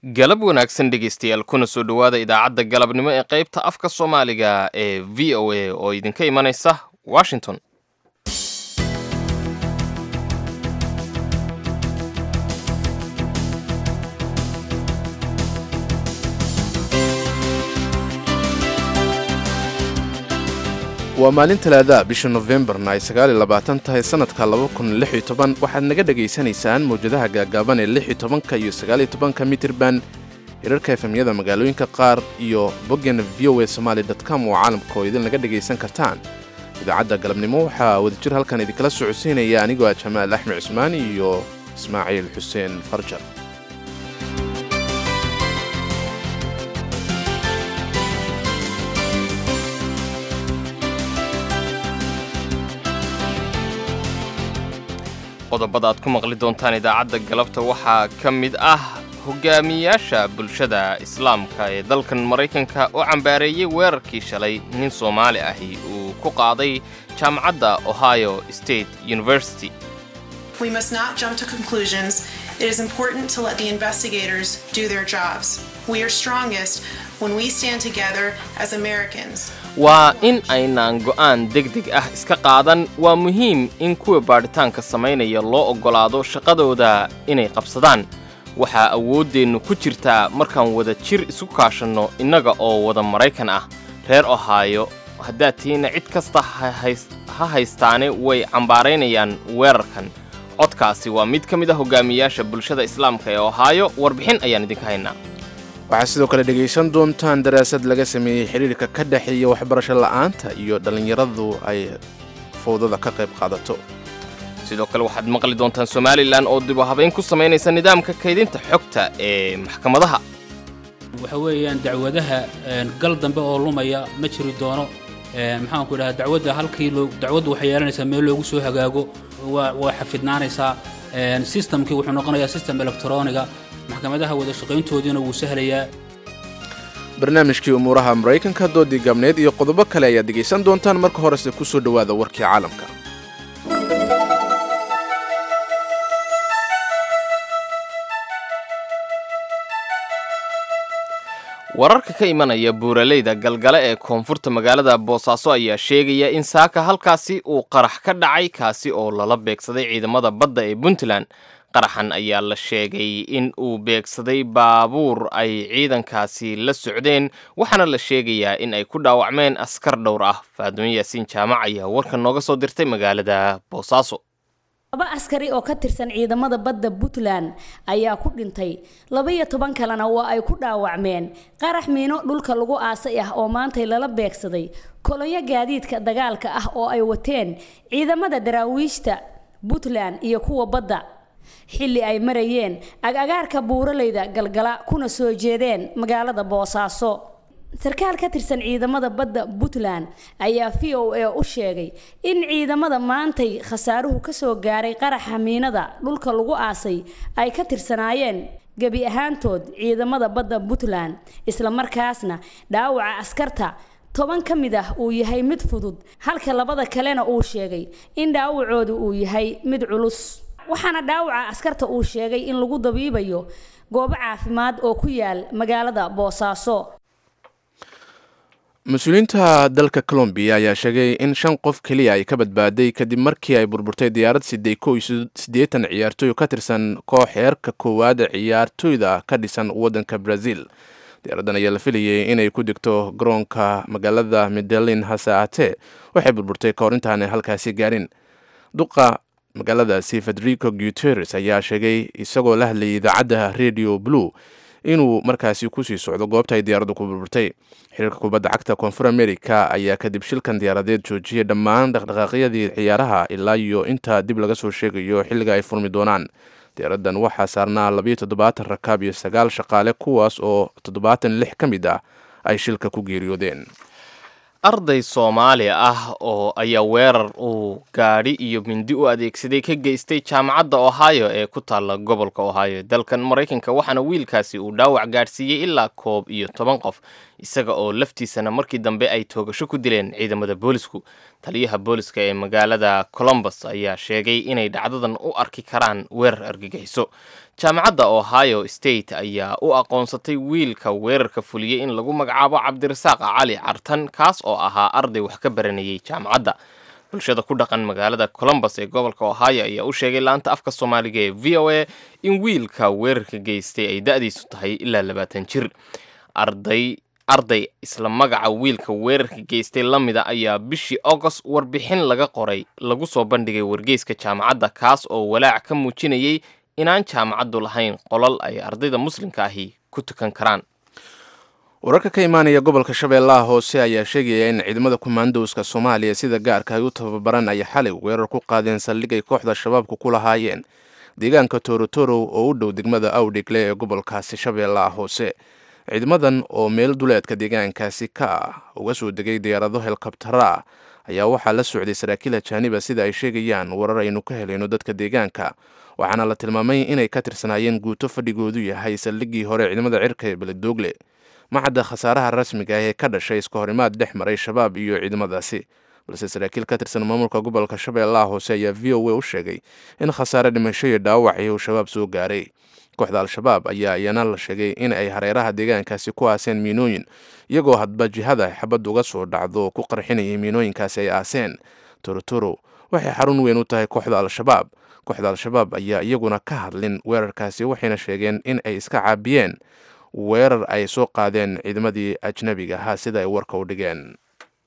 galab wanaagsan dhegaystayaal kuna soo dhowaada idaacadda galabnimo ee qaybta afka soomaaliga ee v o a oo idinka imanaysa washington waa maalin talaadaha bisha nofembarna ay sagaaliyo labaatan tahay sannadka laba kun lix iyo toban waxaad naga dhegaysanaysaan mawjadaha gaagaaban ee lix iyo tobanka iyo sagaaliyo tobanka mitirban hirarka efemyada magaalooyinka qaar iyo boggan v o a somaali com oo caalamka oo idin naga dhegaysan kartaan idaacadda galabnimo waxaa wadajir halkan idinkala socodsiinaya anigoo ah jamaal axmed cusmaan iyo ismaaciil xuseen farjar qodobada aad ku maqli doontaan idaacadda galabta waxaa ka mid ah hogaamiyaasha bulshada islaamka ee dalkan maraykanka oo cambaareeyey weerarkii shalay nin soomaali ahi uu ku qaaday jaamacadda ohio state university We must not jump to conclusions. It is important to let the investigators do their jobs. We are strongest when we stand together as Americans. waa in aynaan go'aan degdeg ah iska qaadan waa muhiim in kuwa baadhitaanka samaynaya loo oggolaado shaqadooda inay qabsadaan waxaa awooddeennu ku jirtaa markaan wada jir isu kaashanno innaga oo wada maraykan ah reer ohaayo haddaad tihiinna cid kasta ha haystaane way cambaaraynayaan weerarkan codkaasi waa mid ka mid a hogaamiyaasha bulshada islaamka ee ohaayo warbixin ayaan idinka haynaa waxaad sidoo kale dhegaysan doontaan daraasad laga sameeyey xidhiirka ka dhexeeya waxbarasho la'aanta iyo dhallinyaradu ay fowdada ka qayb qaadato sidoo kale waxaad maqli doontaan somalilan oo dib u habayn ku samaynaysa nidaamka kaydinta xogta ee maxkamadaha waxa weeyaan dacwadaha gal dambe oo lumaya ma jiri doono maxaanku idhaha dacwadda halkii dacwaddu waxay yeelanaysaa meel loogu soo hagaago waa xafidnaanaysaa sistamkii wuxuu noqonayaa sistem electroniga maxkamadaha wada shaqayntoodiina wuu sahlayaa barnaamijkii umuuraha maraykanka doodii gabneed iyo qodobo kale ayaad dhegaysan doontaan marka horese ku soo dhowaada warkii caalamka wararka ka imanaya buuraleyda galgale ee koonfurta magaalada boosaaso ayaa sheegaya in saaka halkaasi uu qarax ka dhacay kaasi oo lala beegsaday ciidamada badda ee puntland qaraxan ayaa la sheegay in uu beegsaday baabuur ay ciidankaasi la socdeen waxaana la sheegayaa in ay ku dhaawacmeen askar dhowr ah faadumo yaasiin jaamac ayaa warka nooga soo dirtay magaalada boosaaso laba askari oo ka tirsan ciidamada badda puntland ayaa ku dhintay laba-iyo toban kalena waa ay ku dhaawacmeen qarax miino dhulka lagu aasay ah oo maantay lala beegsaday kolonyo gaadiidka dagaalka ah oo ay wateen ciidamada daraawiishta puntland iyo kuwa badda xilli ay marayeen agagaarka buuraleyda galgala kuna soo jeedeen magaalada boosaaso sarkaal ka tirsan ciidamada badda puntland ayaa v o a u sheegay in ciidamada maantay khasaaruhu ka soo gaaray qaraxa miinada dhulka lagu aasay ay ka tirsanaayeen gebi ahaantood ciidamada badda puntland islamarkaasna dhaawaca askarta toban ka mid ah uu yahay mid fudud halka labada kalena uu sheegay in dhaawacoodu uu yahay mid culus waxaana dhaawaca askarta uu sheegay in lagu dabiibayo goobo caafimaad oo ku yaal magaalada boosaaso mas-uuliyiinta dalka colombiya ayaa sheegay in shan qof keliya ay ka badbaaday kadib markii ay burburtay diyaarad siday ko iyo siddeetan ciyaartooy ka tirsan koox heerka koowaad ciyaartooyda ka dhisan waddanka brazil diyaaraddan ayaa la filayay inay ku degto garoonka magaalada medelin hase aatee waxay burburtay ka hor intaanay halkaasi gaarin duqa magaaladaasi federico guteres ayaa sheegay isagoo la hadlayay idaacadda radio blue inuu markaasi kusii socdo goobta ay diyaaraddu ku burburtay xiriirka kubadda cagta koonfur america ayaa kadib shilkan diyaaradeed joojiyay dhammaan dhaqdhaqaaqyadii ciyaaraha ilaa iyo inta dib laga soo sheegayo xilliga ay furmi doonaan diyaaraddan waxaa saarnaa labayo toddobaatan rakaab iyo sagaal shaqaale kuwaas oo toddobaatan lix ka mid ah ay shilka ku geeriyoodeen arday soomaali ah oo ayaa weerar uu gaadhi iyo mindi u adeegsaday ka geystay jaamacadda ohio ee ku taalla gobolka ohio dalkan maraykanka waxaana wiilkaasi uu dhaawac gaadhsiiyey ilaa koob iyo toban qof isaga oo laftiisana markii dambe ay toogasho ku dileen ciidamada boolisku taliyaha booliska ee magaalada colombus ayaa sheegay inay dhacdadan u arki karaan weerar argagixiso jaamacadda ohio state ayaa u aqoonsatay wiilka weerarka fuliyey in lagu magacaabo cabdirasaaq cali cartan kaas oo ahaa arday wax ka baranayay jaamacadda bulshada ku dhaqan magaalada colombus ee gobolka ohio ayaa u sheegay laanta afka soomaaliga ee v o a in wiilka weerarka geystay ay da-diisu tahay ilaa labaatan jir arday arday isla magaca wiilka weerarka geystay la mida ayaa bishii agost warbixin laga qoray lagu soo bandhigay wargeyska jaamacadda kaas oo walaac ka muujinayay inaan jaamacaddu lahayn qolal ay ardayda muslimka ahi ku tukan karaan wararka ka imaanaya gobolka shabeellaha hoose ayaa sheegaya in ciidamada kumaandowska soomaaliya sida gaarka ay u tababaran ay xalay weerar ku qaadeen saldhig ay kooxda shabaabku ku lahaayeen deegaanka torotorow oo u dhow degmada awdhigle ee gobolkaasi shabeellaha hoose ciidamadan oo meel duleedka deegaankaasi ka ah uga soo degay diyaarado helkabtara ah ayaa waxaa la socday saraakiil ajaaniba sida ay sheegayaan warar aynu ka helayno dadka deegaanka waxaana la tilmaamay inay ka tirsanaayeen guuto fadhigoodu yahay saldhiggii hore ciidamada cirka ee beledoogle macadda khasaaraha rasmiga ah ee ka dhashay iska horimaad dhex maray shabaab iyo ciidamadaasi balse saraakiil ka tirsan maamulka gobolka shabeellaha hoose ayaa v o a u sheegay in khasaare dhimasho iyo dhaawacii uu shabaab soo gaaray kooxda al-shabaab ayaa iyana la sheegay in ay hareeraha deegaankaasi ku aaseen miinooyin iyagoo hadba jihada xabad uga soo dhacdo ku qarxinayay miinooyinkaasi ay aaseen torotoro waxay xarun weyn u tahay kooxda al-shabaab kooxda al-shabaab ayaa iyaguna ka hadlin weerarkaasi waxayna sheegeen in ay iska caabiyeen weerar ay soo qaadeen ciidamadii ajnabiga ahaa sida ay warka u dhigeen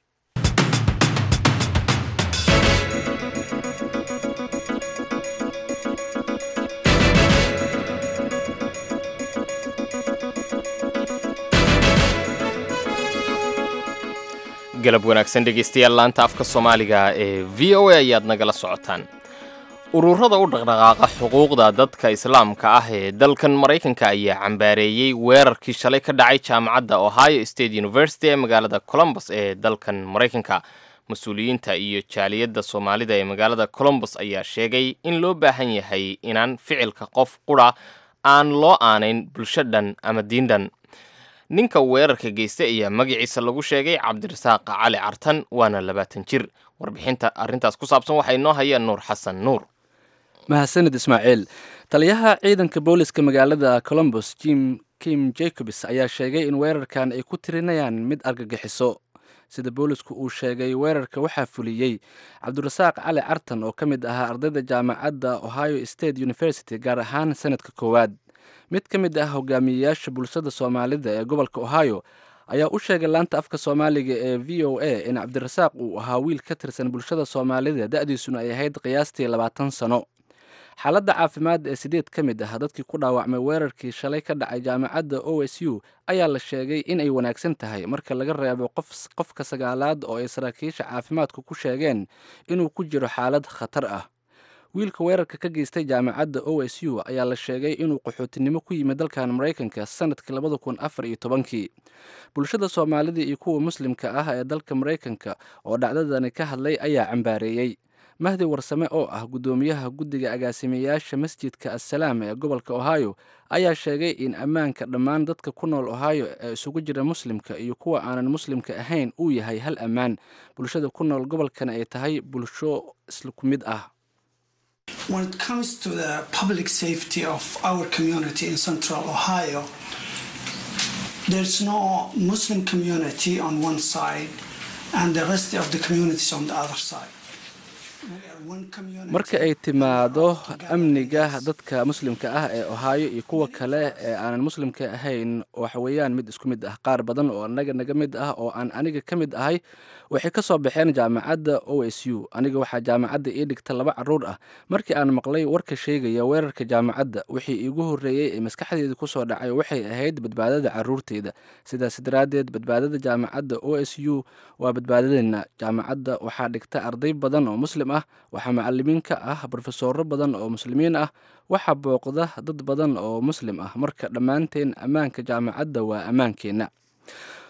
galab wanaagsan dhegaystayaal laanta afka soomaaliga ee v o a ayaad nagala socotaan ururada u dhaqdhaqaaqa xuquuqda dadka islaamka ah ee dalkan maraykanka ayaa cambaareeyey weerarkii shalay ka dhacay jaamacadda ohio state university ee magaalada colombus ee dalkan maraykanka mas-uuliyiinta iyo jaaliyadda soomaalida ee magaalada colombus ayaa sheegay in loo baahan yahay inaan ficilka qof qura aan loo aanayn bulsho dhan ama diin dhan ninka weerarka geystay ayaa magaciisa lagu sheegay cabdirasaaq cali cartan waana labaatan jir warbixinta arrintaas ku saabsan waxaa inoo haya nuur xasan nuur mahadsanid ismaaciil taliyaha ciidanka booliska magaalada colombus jim kim jacobs ayaa sheegay in weerarkan ay ku tirinayaan mid argagixiso sida boolisku uu sheegay weerarka waxaa fuliyey cabdirasaaq cali cartan oo ka mid ahaa ardayda jaamacadda ohio state university gaar ahaan sanadka koowaad mid ka mid ah hogaamiyeyaasha bulshada soomaalida ee gobolka ohio ayaa u sheegay laanta afka soomaaliga ee v o a in cabdirasaaq uu ahaa wiil ka tirsan bulshada soomaalida da-diisuna ay ahayd qiyaastii labaatan sano xaaladda caafimaad ee sideed ka mid ah dadkii ku dhaawacmay weerarkii shalay ka dhacay jaamacadda o s u ayaa la sheegay in ay wanaagsan tahay marka laga reebo qofka sagaalaad oo ay saraakiisha caafimaadku ku sheegeen inuu ku jiro xaalad khatar ah wiilka weerarka ka geystay jaamacadda o s u ayaa la sheegay inuu qaxootinimo ku yimid dalkan maraykanka sanadkii labada kun afar iyo tobankii bulshada soomaalida iyo kuwa muslimka ah ee dalka maraykanka oo dhacdadani ka hadlay ayaa cambaareeyey mahdi warsame oo ah guddoomiyaha guddiga agaasimayaasha masjidka assalaam ee gobolka ohio ayaa sheegay in ammaanka dhammaan dadka ku nool ohio ee isugu jira muslimka iyo kuwa aanan muslimka ahayn uu yahay hal ammaan bulshada ku nool gobolkana ay tahay bulsho isla ku mid ah When it comes to the public safety of our community in central Ohio, there's no Muslim community on one side and the rest of the communities on the other side. marka ay timaado amniga dadka muslimka ah ee ohaayo iyo kuwa kale ee aanan muslimka ahayn waxa weeyaan mid isku mid ah qaar badan oo anaga naga mid ah oo aan aniga ka mid ahay waxay ka soo baxeen jaamacadda o s u aniga waxaa jaamacadda ii dhigta laba caruur ah markii aan maqlay warka sheegaya weerarka jaamacadda wixii iigu horreeyey ee maskaxdeeda kusoo dhacay waxay ahayd badbaadada caruurteyda sidaas daraaddeed badbaadada jaamacadda o s u waa badbaadadeenna jaamacadda waxaa dhigta arday badan oo muslim ah waxaa macalimiin ka ah brofesoro badan oo muslimiin ah waxaa booqda dad badan oo muslim ah marka dhammaanteen ammaanka jaamacadda waa ammaankeenna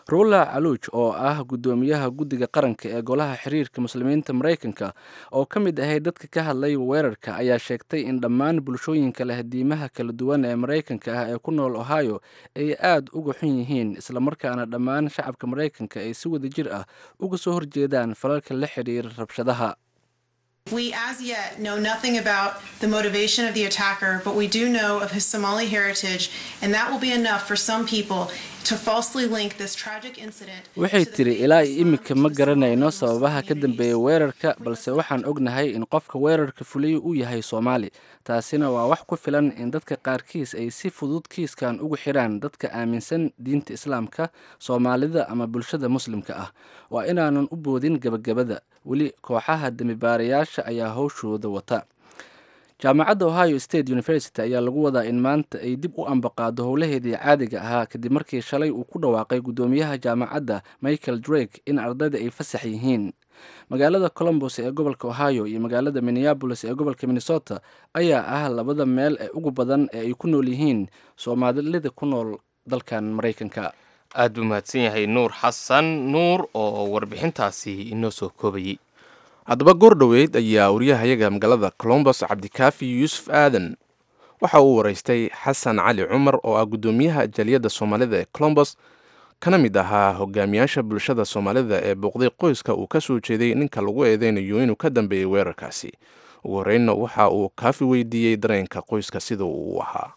rula caluuj oo ah guddoomiyaha guddiga qaranka ee golaha xiriirka muslimiinta maraykanka oo ka mid ahay dadka ka hadlay weerarka ayaa sheegtay in dhammaan bulshooyinka leh diimaha kala duwan ee maraykanka ah ee ku nool ohio ay aad uga xun yihiin islamarkaana dhammaan shacabka maraykanka ay si wada jir ah uga soo horjeedaan falalka la xidhiira rabshadaha We as yet know nothing about the motivation of the attacker, but we do know of his Somali heritage, and that will be enough for some people to falsely link this tragic incident. waxay to the tiri fate ilaa of iyo Islam iminka to ma the garanayno Somali sababaha ka Muslim dambeeya communities. weerarka balse waxaan ognahay in qofka weerarka fuliyey uu yahay soomaali taasina waa wax ku filan in dadka qaarkiis ay si fudud kiiskan ugu xidhaan dadka aaminsan diinta islaamka soomaalida ama bulshada muslimka ah waa inaanan u boodin gebagabada weli kooxaha dembibaarayaasha ayaa howshooda wata jaamacadda ohio state university ayaa lagu wadaa in maanta ay dib u ambaqaado howlaheedii caadiga ahaa kadib markii shalay uu ku dhawaaqay guddoomiyaha jaamacadda michael drake in ardayda ay fasax yihiin magaalada colombos ee gobolka ohio iyo magaalada minneabolis ee gobolka minnesota ayaa ah labada meel ee ugu badan ee ay ku nool yihiin soomaalida ku nool dalkan maraykanka aad buu mahadsan yahay nuur xasan nuur oo warbixintaasi inoo soo koobayey haddaba goor dhoweyd ayaa wariyahayaga magaalada colombos cabdikaafi yuusuf aadan waxa uu waraystay xasan cali cumar oo ah guddoomiyaha jaliyadda soomaalida ee colombos kana mid ahaa hogaamiyaasha bulshada soomaalida ee booqday qoyska uu ka soo jeeday ninka lagu eedeynayo inuu ka dambeeyey weerarkaasi ugu horreynna waxa uu kaafi weydiiyey dareenka qoyska sida uu u ahaa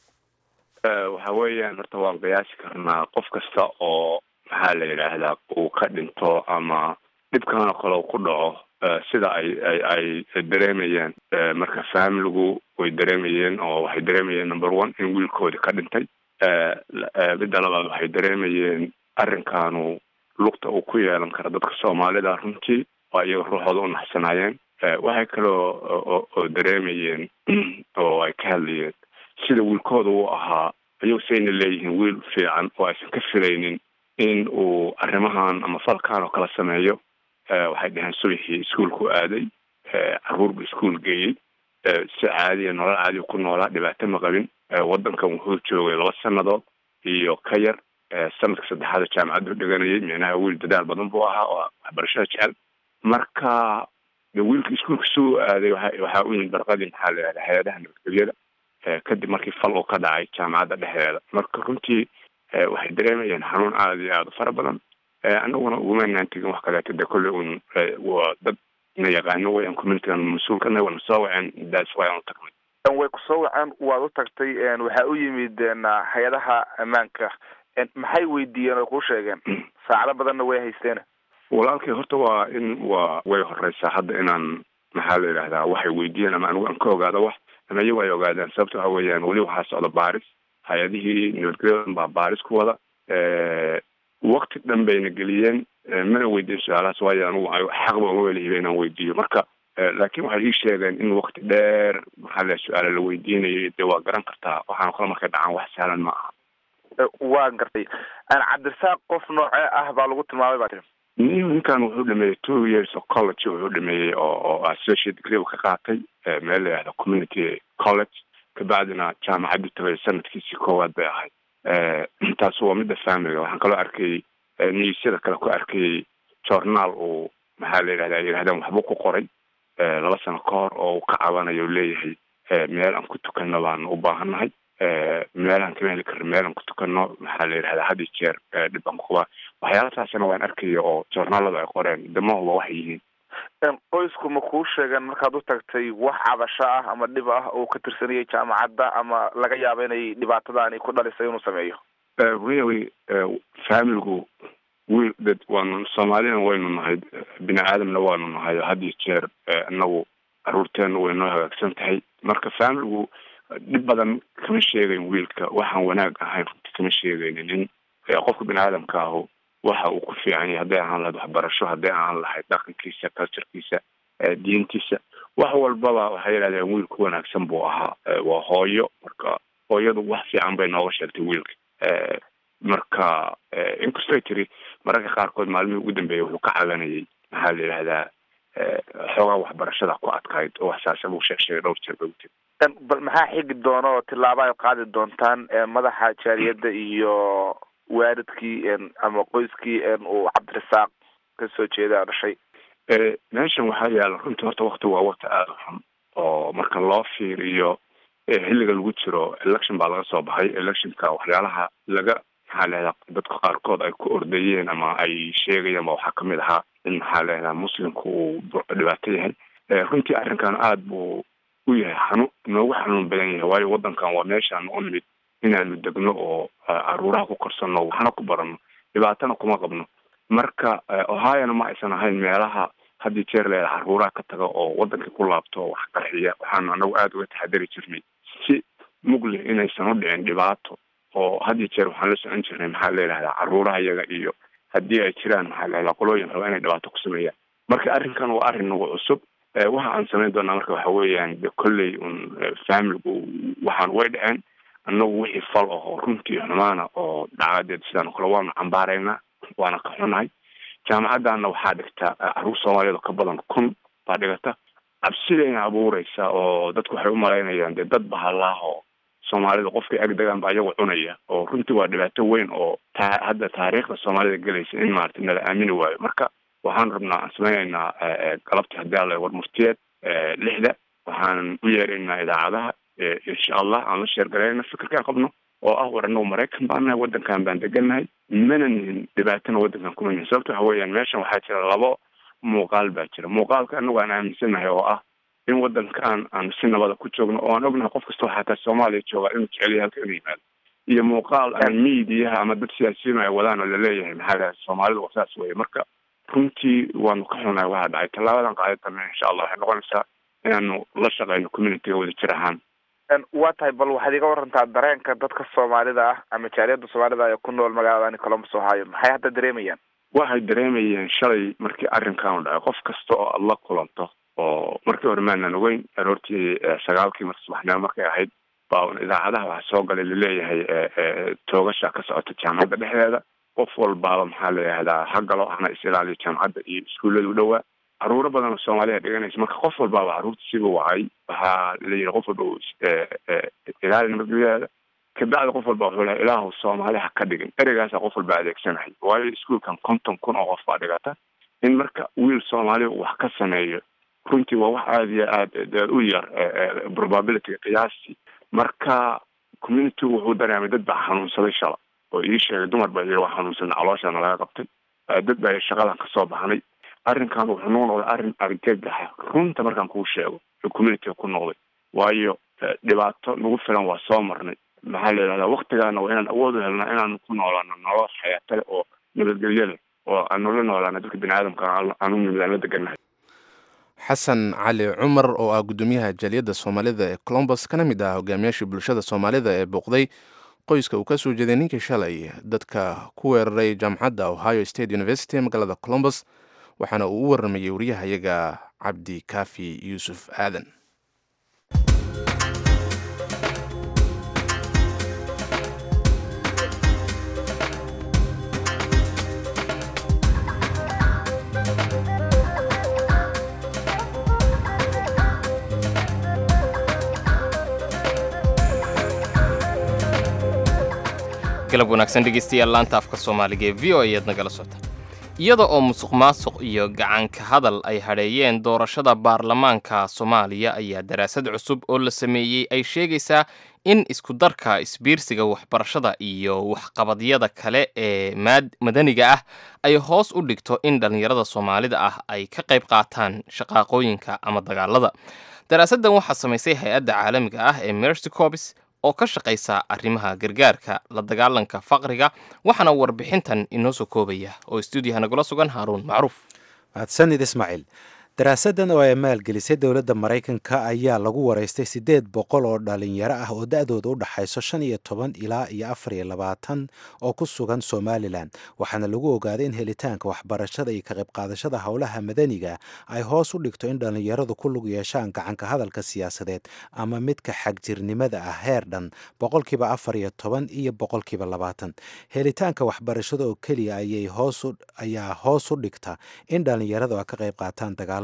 waxa weeyaan horta waan qiyaasi karnaa qof kasta oo maxaa la yidhaahdaa uu ka dhinto ama dhibkanoo kale ku dhaco sida ay ay ay dareemayeen marka faamiligu way dareemayeen oo waxay dareemayeen number one in wiilkoodi ka dhintay midda labaad waxay dareemayeen arrinkaanu lugta uu ku yeelan kara dadka soomaalida runtii oo iyaga ruuxooda u naxsanaayeen waxay kaloo oo dareemayeen oo ay ka hadlayeen sida wiilkooda uu ahaa ayagu sayna leeyihiin wiil fiican oo aysan ka filaynin in uu arrimahan ama falkan oo kala sameeyo waxay dhaheen subaxii iskuolku aaday caruur bu iskuol geeyey si caadiya nolol caadiya ku noolaa dhibaato ma qabin waddankan wuxuu joogay laba sannadood iyo ka yar sanadka saddexaada jaamacaddu dhiganayay micnaha wiil dadaal badan buu ahaa oo waxbarashada jecel marka de wiilka iskuolka suu aaday waa waxaa u yimid barqadii maxaa la yihahda hay-adaha nabadgelyada kadib markii fal uu ka dhacay jaamacadda dhexdeeda marka runtii waxay dareemayeen xanuun aada iyo aada u fara badan anaguna ugumaynaan tegin wax kaleeto de kolley un waa dad na yaqaano weyaan communitygan mas-uulkana wana soo waceen daas waa aan tagnay way kusoo waceen waad u tagtay waxaa u yimid hay-adaha ammaanka maxay weydiiyeen oo kuu sheegeen saacado badanna way haysteen walaalkay horta waa in waa way horeysaa hadda inaan maxaa la yidhahdaa waxay weydiiyeen ama anigu aan ka ogaado wax ama iyagu ay ogaadaan sababta waxa weeyaan weli waxaa socda baaris hay-adihii nabadgelyadan baa baaris ku wada wakti dhan bayna geliyeen mana weydiin su-aalahaas waayo anugu xaqba uma welihiba inaan weydiiyo marka laakiin waxay ii sheegeen in wakti dheer maxaa la su-aala la weydiinayay dee waa garan kartaa waxaana kale markay dhacaan wax sahlan ma aha waa gartay cabdirasaaq qof noocee ah baa lagu tilmaamay baa tiri ninkan wuxuu dhameeyey two years of college wuxuu dhameeyey oo oo associate degree ka qaatay meel la yihahda community college kabacdina jaamacaddu tagay sanadkiisii koowaad bay ahayd taas waa midda faamiliga waxaan kaloo arkayay niisyada kale ku arkayay journaal uu maxaa la yidhahda ay yidhahdeen waxbuu ku qoray laba sano ka hor oo uu ka cabanayo leeyahay meel aan ku tukanno baanu u baahannahay meelaan kama heli karno meelaan ku tukanno maxaa la yidhahdaa had iyo jeer dhib aan ku qabaa waxyaala taasina waan arkaya oo journaaladu ay qoreen damahuba waxay yihiin qoysku ma kuu sheegeen markaad u tagtay wax cabasho ah ama dhib ah oo ka tirsanayay jaamacadda ama laga yaabo inay dhibaatadaani ku dhalisay inuu sameeyo really faamiligu wiil dad waanu soomaalina waynu nahay bini aadamna waanu nahay had iyo jeer inagu caruurteena way noo hagaagsan tahay marka faamiligu dhib badan kama sheegayn wiilka waxaan wanaag ahayn runti kama sheegaynin in qofka bini aadamka ahu waxa uu ku fiican yahay hadday ahaan lahayd waxbarasho hadday ahaan lahayd dhaqankiisa culturekiisa diintiisa wax walbaba waxay yidhahdeen wiilku wanaagsan buu ahaa waa hooyo marka hooyadu wax fiican bay nooga sheegtay wiilka marka inkastoy tiri mararka qaarkood maalmihii ugu dambeeyay wuxuu ka cabanayay maxaa la yidhahdaa xoogaa waxbarashada ku adkayd oo wax saasa buu sheeg sheegay dhowr jeer bay utiri bal maxaa xigi doona oo tillaaba ay qaadi doontaan madaxa jaaliyadda iyo waalidkii ama qoyskii uu cabdirasaaq kasoo jeeda dhashay meeshan waxaa yaala runtii horta wakti waa wakti aada u xun oo marka loo fiiriyo xilliga lagu jiro election baa laga soo baxay electionka waxyaalaha laga maxaa leedaha dadka qaarkood ay ku ordayeen ama ay sheegayeen ba waxaa kamid ahaa in maxaa leedaha muslimku uu dhibaato yahay runtii arrinkan aada buu u yahay xanu noogu xanuun badan yahay waayo waddankan waa meeshaan u nimid inaanu degno oo caruuraha ku korsano waxna ku barano dhibaatana kuma qabno marka ohiona ma aysan ahayn meelaha haddii jeer leeda caruuraha ka taga oo wadankii ku laabto wax qarxiya waxaanu anagu aada uga taxadari jirnay si mugle inaysan u dhicin dhibaato oo haddii jeer waxaan la socon jirnay maxaa leelahdaa caruuraha iyaga iyo haddii ay jiraan maxaa leelahdaa qolooyin raba inay dhibaato ku sameeyaan marka arrinkan waa arrin nagu cusub waxa aan samayn doonaa marka waxa weeyaan de kolley un familigu waxaan way dhaceen annagu wixii fal ah oo runtii xumaana oo dhacdadeed sidaan o kale waanu cambaaraynaa waana ka xunahay jaamacaddaana waxaa dhigta caruur soomaaliyeed oo ka badan kun baa dhigata cabsidayna abuureysa oo dadku waxay umalaynayaan dee dad bahalaah oo soomaalida qofkay ag degaan ba iyagu cunaya oo runtii waa dhibaato weyn oo ta hadda taariikhda soomaalida gelaysa in maarata nala aamini waayo marka waxaan rabnaa aan sameynaynaa galabtii haddii alla war murtiyeed lixda waxaan u yeeraynaa idaacadaha insha allah aan la sheergalayna fikirkaan qabno oo ah war anagu maraykan baan nahay waddankan baan degannahay mana nihin dhibaatana waddankan kuma nihin sababta waxa weeyaan meeshan waxaa jira labo muuqaal baa jira muuqaalka anagu aan aaminsannahay oo ah in waddankan aan si nabada ku joogno oo aan ognahay qof kastoo xataa soomaaliya jooga inuu jeceliya halka inuu yimaado iyo muuqaal aan miidiyaha ama dad siyaasiyiin ay wadaan oo laleeyahay maxaa lahay soomaalida waa saas weye marka runtii waanu ka xunahay waxaa dhacay tallaabadan qaadadana insha allah waxay noqonaysaa inaanu la shaqeyno communityga wada jir ahaan waa tahay bal waxaad iga warantaa dareenka dadka soomaalida ah ama jaaliyada soomaalida ee ku nool magaalada columbus ohio maxay hadda dareemayaan waxay dareemayeen shalay markii arrinkan dhacay qof kasta oo aada la kulanto oo markii hore maanan ogeyn aroortii sagaalkii marka subaxnimo markay ahayd baa idaacadaha waxaa soo galay laleeyahay toogasha ka socota jaamacadda dhexdeeda qof walbaaba maxaa la yihahdaa ha galo hana is ilaaliyo jaamacadda iyo iskuullada u dhowaa caruuro badan oo soomaaliya dhiganaysa marka qof walbaaba caruurta siba wacay waxaa la yidhi qof walba ilaali nabadgelyadeeda kabacdi qof walba wuxuu lehay ilaahu soomaali ha ka dhigin ereygaasa qof walba adeegsanahay waayo iskuolkan konton kun oo qof baa dhigata in marka wiil soomaaliya wax ka sameeyo runtii waa wax aada iyo aada u yar probabilityga qiyaastii marka communitygu wuxuu dareemay dad baa xanuunsaday shala oo ii sheegay dumar baa yiri waa xanuunsanay calooshaana laga qabtay dad baa shaqadan kasoo baxnay arrinkan wuxuu noo noqday arrin argagaxa runta markaan kuu sheego communityga ku noqday waayo dhibaato nagu filan waa soo marnay maxaa la yidhahdaa waktigaana waa inaan awood u helnaa inaanu ku noolaano nolol xayaata leh oo nabadgelyo leh oo aanu la noolaano dadka bini aadamka aan u nimid aan la degannahay xasan cali cumar oo ah guddoomiyaha jaaliyadda soomaalida ee colombus kana mid ah hogaamiyaashii bulshada soomaalida ee booqday qoyska uu ka soo jeeday ninkii shalay dadka ku weeraray jaamacadda ohio state university ee magaalada colombus waxaana uu u waramayey wariyahayaga cabdi kaafi yuusuf aadan galab wanaagsan dhegeystayaal laanta afka soomaaliga ee v o ayaad nagala socota iyada oo musuq maasuq iyo gacanka hadal ay hadheeyeen doorashada baarlamaanka soomaaliya ayaa daraasad cusub oo la sameeyey ay sheegaysaa in iskudarka isbiirsiga waxbarashada iyo waxqabadyada kale ee madaniga ah ay hoos u dhigto in dhallinyarada soomaalida ah ay ka qayb qaataan shaqaaqooyinka ama dagaalada daraasaddan waxaa samaysay hay-adda caalamiga ah ee mercy cobis oo ka shaqaysa arrimaha gargaarka la dagaalanka faqriga waxaana warbixintan inoo soo koobaya oo stuudiyaha nagula sugan haaruun macruuf mahadsanid ismaaciil daraasaddan oo ay maalgelisay dowladda maraykanka ayaa lagu waraystay siddeed boqol oo dhalinyaro ah oo da-dooda u dhaxayso shan iyo toban ilaa iyo afar iyo labaatan oo ku sugan somalilan waxaana lagu ogaaday in helitaanka waxbarashada iyo ka qaybqaadashada howlaha madaniga ay hoos u dhigto in dhallinyaradu ku lug yeeshaan gacanka hadalka siyaasadeed ama midka xagjirnimada ah heer dhan boqolkiiba afar iyo toban iyo boqolkiiba labaatan helitaanka waxbarashada oo keliya ayaa hoos u dhigta in dhallinyaradu ay ka qayb qaataan dagaala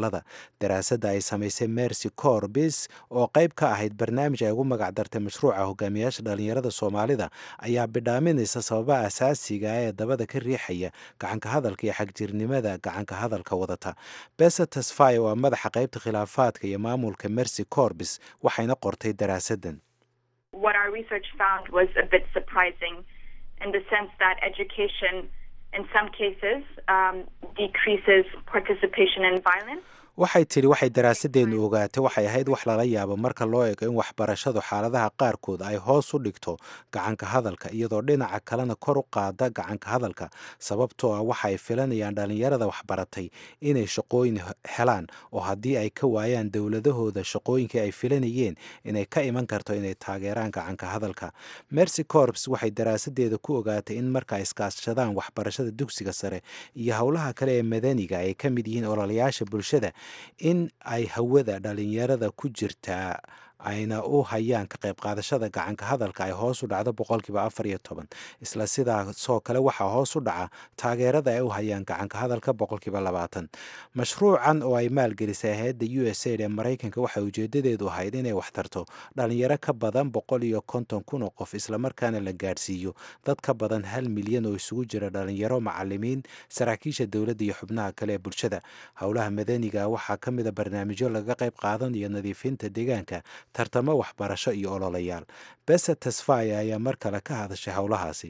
cisbitaalada daraasadda ay samaysay mercy corbis oo qayb ka ahayd barnaamij ay ugu magac dartay mashruuca hogaamiyaasha dhalinyarada soomaalida ayaa bidhaaminaysa sababaha asaasiga ee dabada ka riixaya gacanka hadalka iyo xagjirnimada gacanka hadalka wadata besa tasfay waa madaxa qaybta khilaafaadka iyo maamulka mercy corbis waxayna qortay daraasaddan what our research found was a bit surprising in the sense that education, in some cases, um, decreases participation in violence. waxay tidhi waxay daraasadeennu ogaatay waxay ahayd wax lala yaabo marka loo eego in waxbarashadu xaaladaha qaarkood ay hoos u dhigto gacanka hadalka iyadoo dhinaca kalena kor u qaada gacanka hadalka sababtoo ah waxa ay filanayaan dhallinyarada waxbaratay inay shaqooyin helaan oo haddii ay ka waayaan dowladahooda shaqooyinkii ay filanayeen inay ka iman karto inay taageeraan gacanka hadalka mercy corps waxay daraasadeeda ku ogaatay in marka ay iskaashadaan waxbarashada dugsiga sare iyo howlaha kale ee madaniga ay ka mid yihiin ololayaasha bulshada in ay hawada dhalinyarada ku jirtaa ayna u hayaan ka qayb qaadashada gacanka hadalka ay hoos u dhacdo boqolkiiba afar iyo toban isla sidaasoo kale waxaa hoos u dhaca taageerada ay u hayaan gacanka hadalka boqolkiiba labaatan mashruucan oo ay maalgelisay hay-adda u s aid ee maraykanka waxay ujeedadeedu ahayd inay waxtarto dhalinyaro ka badan boqol iyo konton kun oo qof islamarkaana la gaadhsiiyo dad ka badan hal milyan oo isugu jira dhalinyaro macalimiin saraakiisha dowladda iyo xubnaha kale ee bulshada howlaha madaniga waxaa ka mid a barnaamijyo laga qayb qaadanayo nadiifinta deegaanka tartamo waxbarasho iyo ololayaal bese tasfaya ayaa mar kale ka hadashay howlahaasi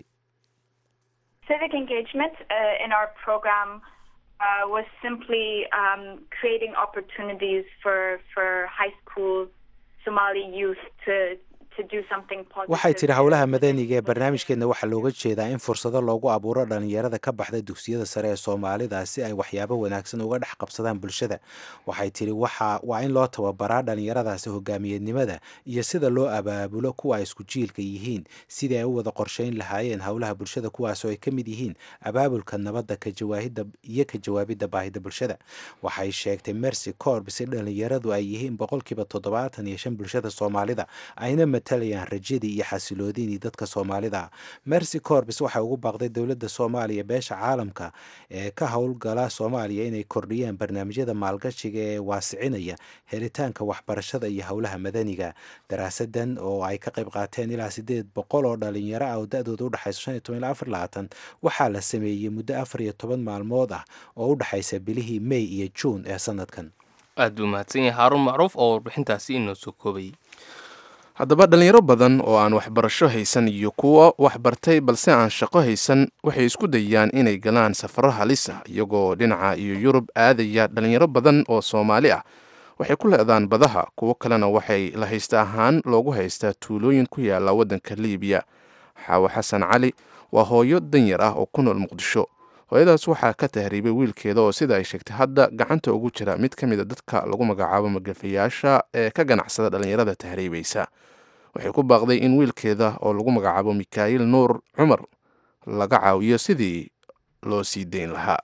Civic engagement uh, in our program uh, was simply um, creating opportunities for, for high school Somali youth to waxay tidhi howlaha madaniga ee barnaamijkeedna waxaa looga jeedaa in fursado loogu abuuro dhalinyarada ka baxda dugsiyada sare ee soomaalida si ay waxyaabo wanaagsan uga dhex qabsadaan bulshada waxay tidhi waxa waa in loo tababaraa dhalinyaradaasi hogaamiyeednimada iyo sida loo abaabulo kuwa ay isku jiilka yihiin sidii ay u wada qorsheyn lahaayeen howlaha bulshada kuwaasoo ay ka mid yihiin abaabulka nabadda kajawaahida iyo ka jawaabidda baahida bulshada waxay sheegtay mercy corbs in dhalinyaradu ay yihiin boqolkiiba toddobaatan iyo shan bulshada soomaalida ayna matalayaan rajadii iyo xasiloodinii dadka soomaalida ah mercy corbs waxay ugu baaqday dowladda soomaaliya beesha caalamka ee ka howlgala soomaaliya inay kordhiyaan barnaamijyada maalgashiga ee waasicinaya helitaanka waxbarashada iyo howlaha madaniga daraasadan oo ay ka qayb qaateen ilaa sideed boqol oo dhalinyaro ah oo da-dooda udhexaysa shan iyo toban ilaa afar labaatan waxaa la sameeyey muddo afar iyo toban maalmood ah oo u dhexaysa bilihii may iyo juun ee sanadkan aad buu mahadsan yahay haaruun macruuf oo warbixintaasi inoo soo koobayay haddaba dhalinyaro badan oo aan waxbarasho haysan iyo kuwo waxbartay balse aan shaqo haysan waxay isku dayaan inay galaan safaro halis ah iyagoo dhinaca iyo yurub aadaya dhalinyaro badan oo soomaali ah waxay ku leedaan badaha kuwo kalena waxay la haysta ahaan loogu haystaa tuulooyin ku yaala waddanka liibiya xaawo xasan cali waa hooyo danyar ah oo ku nool muqdisho hooyadaas waxaa ka tahriibay wiilkeeda oo sida ay sheegtay hadda gacanta ugu jira mid ka mid a dadka lagu magacaabo magafayaasha ee ka ganacsada dhalinyarada tahriibaysa waxay ku baaqday in wiilkeeda oo lagu magacaabo mikhail nuur cumar laga caawiyo sidii loo sii dayn lahaa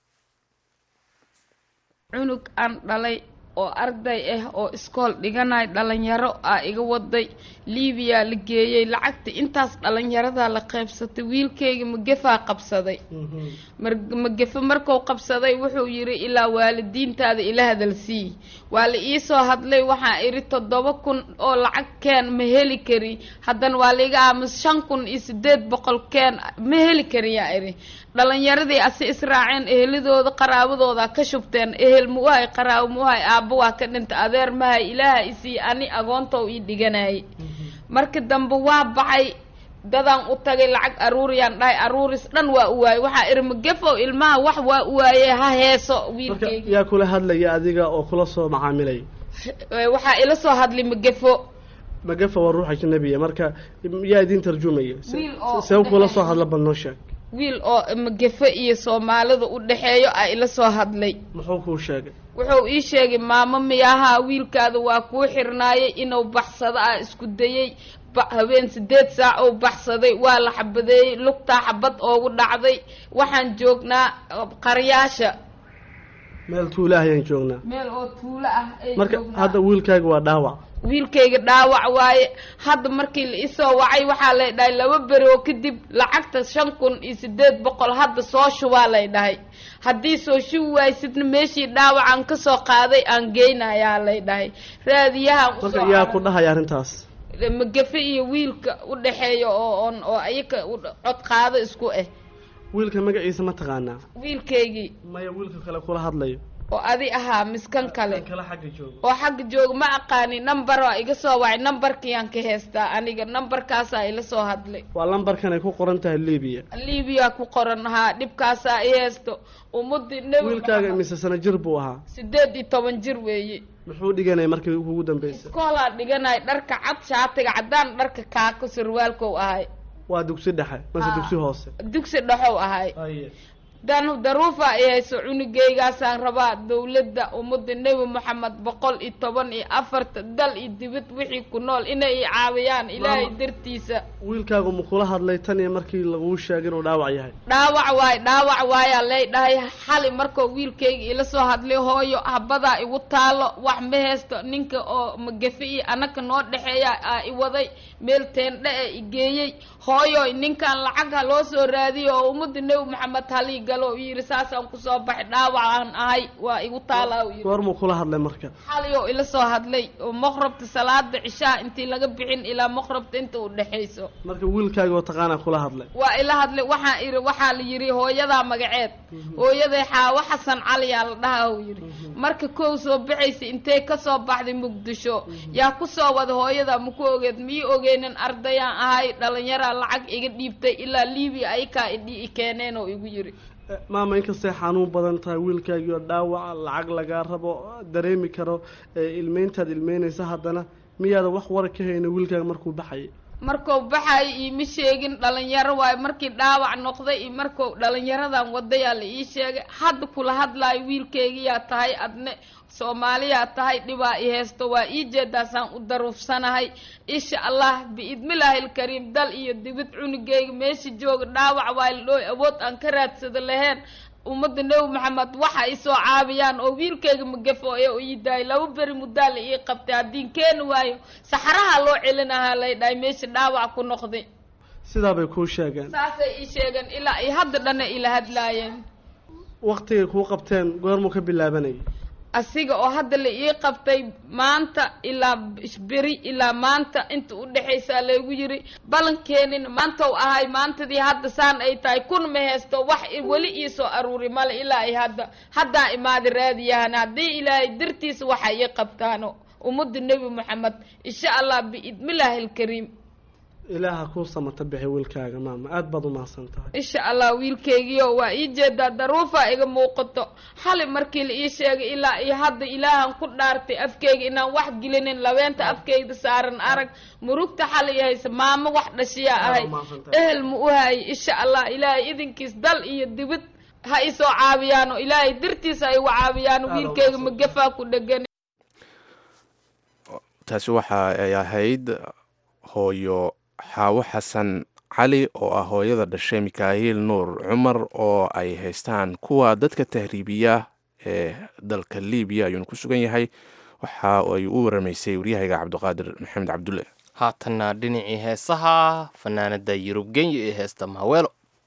cunug aan dhalay oo arday ah oo iskool dhiganay dhalinyaro ah iga waday liibiya la geeyey lacagta intaas dhalinyaradaa la qaybsatay wiilkayga magefaa qabsaday magafe markuu qabsaday wuxuu yidhi ilaa waalidiintaada ila hadalsii waa la iisoo hadlay waxaa idhi toddoba kun oo lacag keen ma heli kari haddana waa laiga aamus shan kun iyo sideed boqol keen ma heli kari yaa idhi dhalinyaradii asi israaceen eheladooda qaraabadooda ka shubteen ehel mu uhay qaraabo mu uhay aabba waa ka dhinta adeer mahay ilaaha isii ani agoontow ii dhiganayay marka dambe waa baxay dadaan u tagay lacag aruuriyaan dhahay aruuris dhan waa u waayey waxaa iri magefow ilmaha wax waa u waayey ha heeso wiilkeyga yaa kula hadlaya adiga oo kula soo macaamilay waxaa ila soo hadlay magefo magefo waa ruux ajnabiya marka yaa idiin tarjumaya Wiil oo see kula soo hadla bal noo sheeg wiil oo magefo iyo soomaalida u dhexeeyo a ila soo hadlay muxuu kuu sheegay wuxuu ii sheegay maamo miyahaa wiilkaada waa kuu xirnaayay inuu baxsado ah isku dayey ba habeen sideed saac ou baxsaday waa la xabadeeyey lugtaa xabad oogu dhacday waxaan joognaa qaryaasha meel tuula ah ayaan joognaa meel oo tuulo ah ay marka joognaa. hadda wiilkaaga waa dhaawac wiilkayga dhaawac waaye hadda markii la isoo wacay waxaa lay dhahay laba beri oo kadib lacagta shan kun iyo sideed boqol hadda soo shubaa lay dhahay haddii soo shubi waysidna meeshii dhaawacan ka soo qaaday aan geynayaa lay dhahay raadiyahan marka usoo yaa ku dhahaya arrintaas magafe iyo wiilka u dhexeeya oo on oo ayaka u dh- cod qaado isku ah wiilka magaciisa ma taqaanaa wiilkaygii maya wiilka kale kula hadlayo oo adi ahaa miskan kale kale xagga jooga oo xagga jooga ma aqaani number waa iga soo wacay numberkiyaan ka heystaa aniga numberkaasaa ila soo hadlay waa lambarkan ay ku qoran tahay libiya libiya ku qoran haa dhibkaasaa i haysto ummadii nebi wiilkaaga Maxamed imise sano jir buu ahaa sideed iyo toban jir weeye muxuu dhiganaya markii kugu dambeysay iskoolaa dhiganay dharka cad shaatiga caddaan dharka kaako surwaalkow ahay waa dugsi dhexe mase Ah. dugsi hoose dugsi dhexow ahay Haye. dan daruufa ay hayso cunugaygaasaan rabaa dowladda ummadda nebi moxamed boqol iyo toban iyo afarta dal iyo dibad wixii ku nool inay i caawiyaan ilaahay Maama. dartiisa wiilkaagu ma kula hadlay tan iyo markii laguu sheegay inuu dhaawac yahay dhaawac waay dhaawac waayaa lay dhahay xali markuu wiilkayga ila soo hadlay hooyo habadaa igu taalo wax ma haysto ninka oo magafe iyo anaka noo dhexeeya aa i waday meel teendhe e i geeyey hooyo ninkan lacag ha loo soo raadiyo oo ummadda nebi maxamed halii galo u yidhi saasaan kusoo baxay dhaawacaan ahay waa igu taalaa u yidhi goormuu kula hadlay marka xali oo ila soo hadlay oo maqrabta salaada cishaa intii laga bixin ilaa maqrabta inta u dhexayso marka wiilkaaga oo taqaanaa kula hadlay waa ila hadlay waxaa iri waxaa la yidhi hooyadaa magaceed hooyaday xaawo xasan caliyaa la dhaha uu yidhi marka kow soo baxaysa intay kasoo baxday muqdisho yaa kusoo wada hooyada maku ogeed mii ogeynin ardayaan ahay dhalinyaraa lacag iga dhiibtay ilaa libiya ayakaa idhi i keeneen oo igu yidhi Eh, maama inkastay xanuun badan tahay wiilkaagii oo dhaawaca lacag lagaa rabo dareemi karo eh, ilmeyntaad ilmeynaysa haddana miyaada wax wara ka hayna wiilkaaga markuu baxayay markuu baxayo iima sheegin dhalinyaro waayo markii dhaawac noqday iyo markuu dhalinyaradan wadayaa la ii sheegay hadda kula hadlaayo wiilkaygiyaa tahay adne soomaaliyaa tahay dhibaa i haysto waa ii jeedaasaan u daruufsanahay insha allah biidmillaahi alkariim dal iyo dibid cunugayga meesha jooga dhaawac waa la dhooy awood aan ka raadsada lahayn ummadda nebi maxamed waxa ay soo caabiyaan oo wiilkayga magafo ee u ii daayay laba beri muddaa la ii qabtay haddiin keeni waayo saxaraha loo celinahaa lay dhahay meesha dhaawac ku noqday sidaa bay kuu sheegeen saasay ii sheegeen ilaa ay hadda dhana ila hadlaayeen waqtigay kuu qabteen goormuu ka bilaabanayay asiga oo hadda la ii qabtay maanta ilaa beri ilaa maanta inta u dhexaysaa laygu yiri balankeenin maantau ahay maantadii hadda saan ay tahay kun ma haysto wax i- weli ii soo aruuri male ilaa ay hadda haddaa imaada raadiyahan haddii ilaahay dartiisa waxa ii qabtaano ummadda nebi moxamed insha allah biidmillaahi alkariim ilaaha kuu samata bixi wiilkaaga maama aad baad u mahadsan tahay insha allah wiilkaygiio waa ii jeedaa daruufaa iga muuqato xali markii la ii sheegay ilaa iyo hadda ilaahan ku dhaartay afkeyga inaan wax gelinin labeenta afkeyda saaran arag murugta xali i haysa maamo wax dhashiyaa ahay ehel ma u hayay insha allah ilaahay idinkiis dal iyo dibid ha isoo caabiyaano ilaahay dartiisa ha igu caabiyaano wiilkayga magafaa ku dhegan taasi waxa ay ahayd hooyo xaawo xasan cali oo ah hooyada dhashay mikaahiil nuur cumar oo ay haystaan kuwa dadka tahriibiya ee dalka libiya ayuuna ku sugan yahay waxa ay u waramaysay waryahayga cabdiqaadir maxamed cabdulle haatanna dhinacii heesaha fanaanada yurub genya ee heesta maaweelo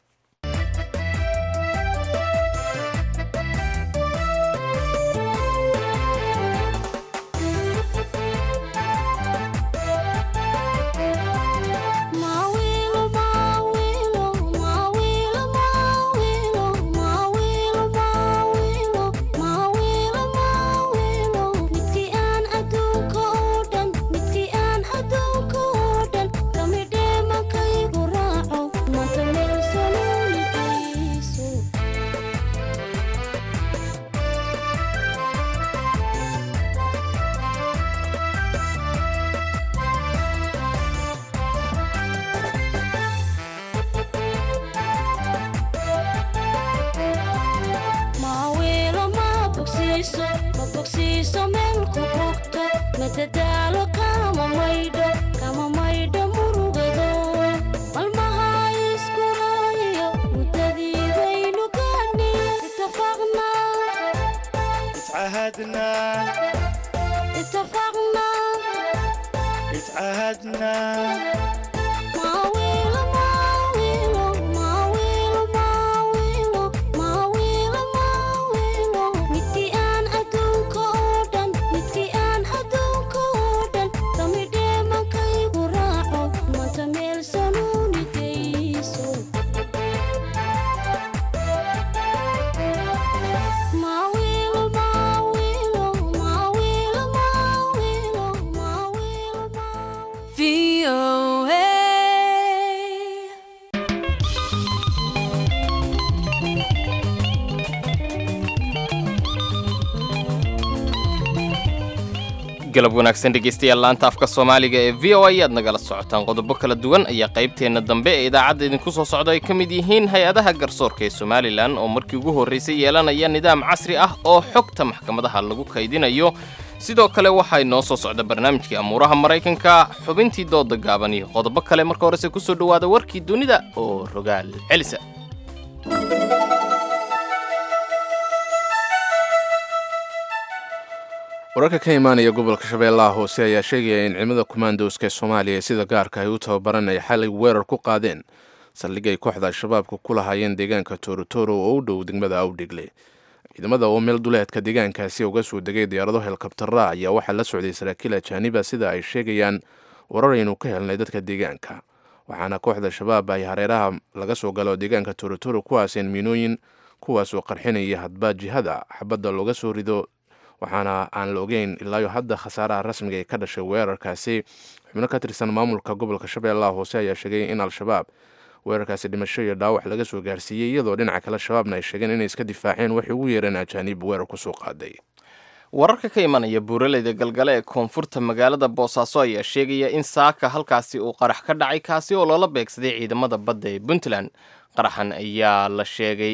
madadaalo kama maydho kama maydho murugado malmaha iskuraayo muddadii baynu gaani itafaqna اتعهدنا اتفقنا اتعهدنا ماويلو ماويلو ماويلو ماويلو ماويلو ماويلو midkii aan adduunka oo dhan midkii aan adduunka oo dhan samidhee mankaygu raaco manta meel sanuuni geyso Mawilo, mawilo, mawilo, mawilo, mawilo, VOA. galab wanaagsan dhegaystayaal laanta afka soomaaliga ee v o a ayaad nagala socotaan qodobo kala duwan ayaa qaybteenna dambe ee idaacadda idinku soo socda ay ka mid yihiin hay-adaha garsoorka ee somalilan oo markii ugu horraysay yeelanaya nidaam casri ah oo xogta maxkamadaha lagu kaydinayo sidoo kale waxaa inoo soo socda barnaamijkii amuuraha maraykanka xubintii dooda gaaban iyo qodobo kale marka horese ku soo dhowaada warkii dunida oo rogaal celisa wararka ka imaanaya gobolka shabeellaha hoose ayaa sheegaya in ciidamada kumaandowska ee soomaaliya ee sida gaarka ay u tababaran ay xalay weerar ku qaadeen saldhig ay kooxda al-shabaabka ku lahaayeen deegaanka toorotoro oo u dhow degmada awdhigle ciidamada oo meel duleedka deegaankaasi uga soo degay diyaarado helikabtara ayaa waxaa la socday saraakiil ajaaniba sida ay sheegayaan warar aynu ka helnay dadka deegaanka waxaana kooxda shabaab ay hareeraha laga soo galo deegaanka toorotoro ku aaseen miinooyin kuwaasoo qarxinaya hadba jihada xabadda looga soo rido waxaana aan la ogeyn ilaayo hadda khasaaraha rasmiga ee ka dhashay weerarkaasi xubno ka tirsan maamulka gobolka shabeellaha hoose ayaa sheegay in al-shabaab weerarkaasi dhimasho iyo dhaawac laga soo gaarsiiyey iyadoo dhinaca kale shabaabna ay sheegeen inay iska difaaceen waxay ugu yeereen ajaaniib weerar kusoo qaaday wararka ka imanaya buuraleyda galgale ee koonfurta magaalada boosaaso ayaa sheegaya in saaka halkaasi uu qarax ka dhacay kaasi oo loola beegsaday ciidamada badda ee puntland qaraxan ayaa la sheegay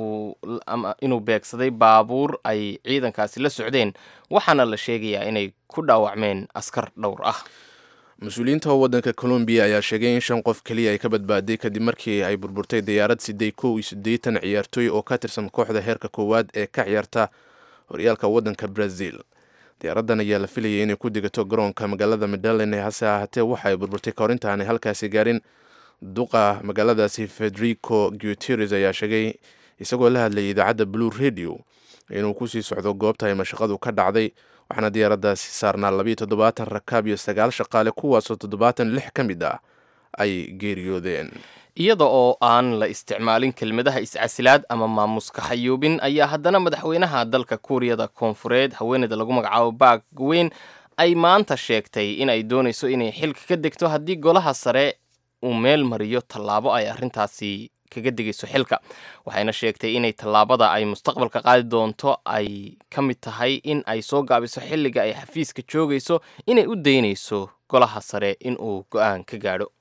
inuu beegsaday baabuur ay ciidankaasi la socdeen waxaana la sheegayaa inay ku dhaawacmeen askar dhowr ah mas-uuliyiinta waddanka colombiya ayaa sheegay in shan qof keliya ay ka badbaaday kadib markii ay burburtay diyaarad siday kow iyo siddeetan ciyaartooy oo ka tirsan kooxda heerka koowaad ee ka ciyaarta horyaalka waddanka brazil diyaaraddan ayaa la filayay inay ku degato garoonka magaalada medalen ee hase ahaatee waxa ay burburtay kahor intaanay halkaasi gaarin duqa magaaladaasi federico guteres ayaa sheegay isagoo la hadlayay idaacadda blue radio inuu kusii socdo goobta ay mashaqadu ka dhacday waxaana diyaaraddaasi saarnaa labiyo toddobaatan rakaab iyo sagaal shaqaale kuwaasoo toddobaatan lix ka mid ah ay geeriyoodeen iyada oo aan la isticmaalin kelmadaha iscasilaad ama maamuska xayuubin ayaa haddana madaxweynaha dalka kuuriyada koonfureed haweeneyda lagu magacaabo baak weyn ay maanta sheegtay in ay doonayso inay xilka ka degto haddii golaha sare uu meel mariyo tallaabo ay arrintaasi kaga degayso xilka waxayna sheegtay inay tallaabada ay mustaqbalka qaadi doonto ay ka mid tahay in ay soo gaabiso xilliga ay xafiiska joogayso inay u daynayso golaha sare in uu go-aan ka gaadho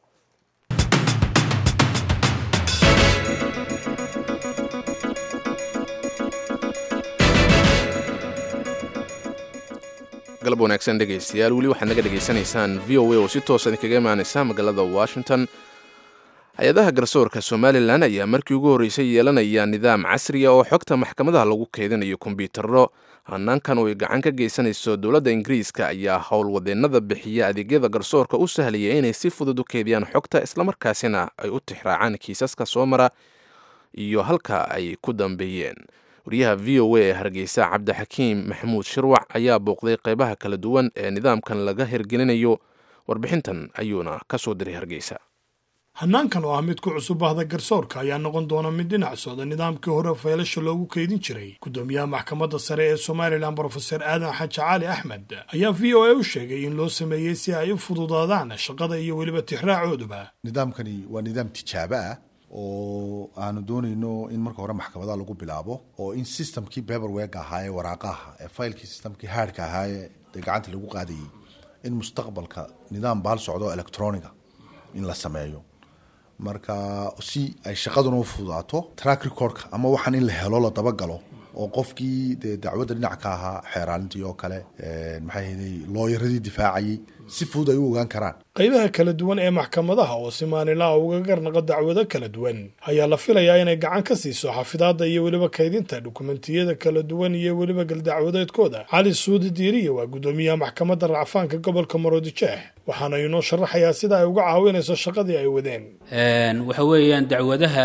galab wanaagsan dhegaystayaal weli waxaad naga dhegaysanaysaan v o a oo si toosa idinkaga imaanaysa magaalada washington hay-adaha garsoorka somalilan ayaa markii ugu horreysay yeelanaya nidaam casriya oo xogta maxkamadaha lagu keydinayo kombyuutarro hanaankan oo ay gacan ka geysanayso dowladda ingiriiska ayaa howlwadeennada bixiya adeegyada garsoorka u sahlaya inay si fudud u keydiyaan xogta islamarkaasina ay u tixraacaan kiisaska soo mara iyo halka ay ku dambeeyeen wariyaha v o a ee hargeysa cabdixakiim maxamuud shirwac ayaa booqday qeybaha kala duwan ee nidaamkan laga hirgelinayo warbixintan ayuuna ka soo diray hargeysa hanaankan oo ah mid ku cusub bahda garsoorka ayaa noqon doona mid dhinac socda nidaamkii hore faylasha loogu keydin jiray gudoomiyaha maxkamadda sare ee somalilan brofeser aadan xaji cali axmed ayaa v o a u sheegay in loo sameeyey si ay u fududaadaan shaqada iyo weliba tixraacooduba nidaamkani waa nidaam tijaabo ah oo aanu doonayno in marka hore maxkamadaha lagu bilaabo oo in systemkii beberweg ahaa ee waraaqaha ee faylkii systemkii haadhka ahaa ee dee gacanta lagu qaadayay in mustaqbalka nidaam bahal socdo electroniga in la sameeyo marka si ay shaqaduna u fududaato track recordka ama waxaan in la helo la dabagalo oo qofkii dee dacwadda dhinac ka ahaa xeeraalintii oo kale maxay ahayday looyaradii difaacayay si fudud ay u ogaan karaan qaybaha kala duwan ee maxkamadaha oo si maalinlaha uga garnaqo dacwado kala duwan ayaa la filayaa inay gacan ka siiso xafidaadda iyo weliba kaydinta dukumentiyada kala duwan iyo weliba galdacwadeedkooda cali suudi diiriya waa guddoomiyaha maxkamadda racfaanka gobolka maroodijeex waxaana inoo sharaxayaa sida ay uga caawinayso shaqadii ay wadeen waxa weeyaan dacwadaha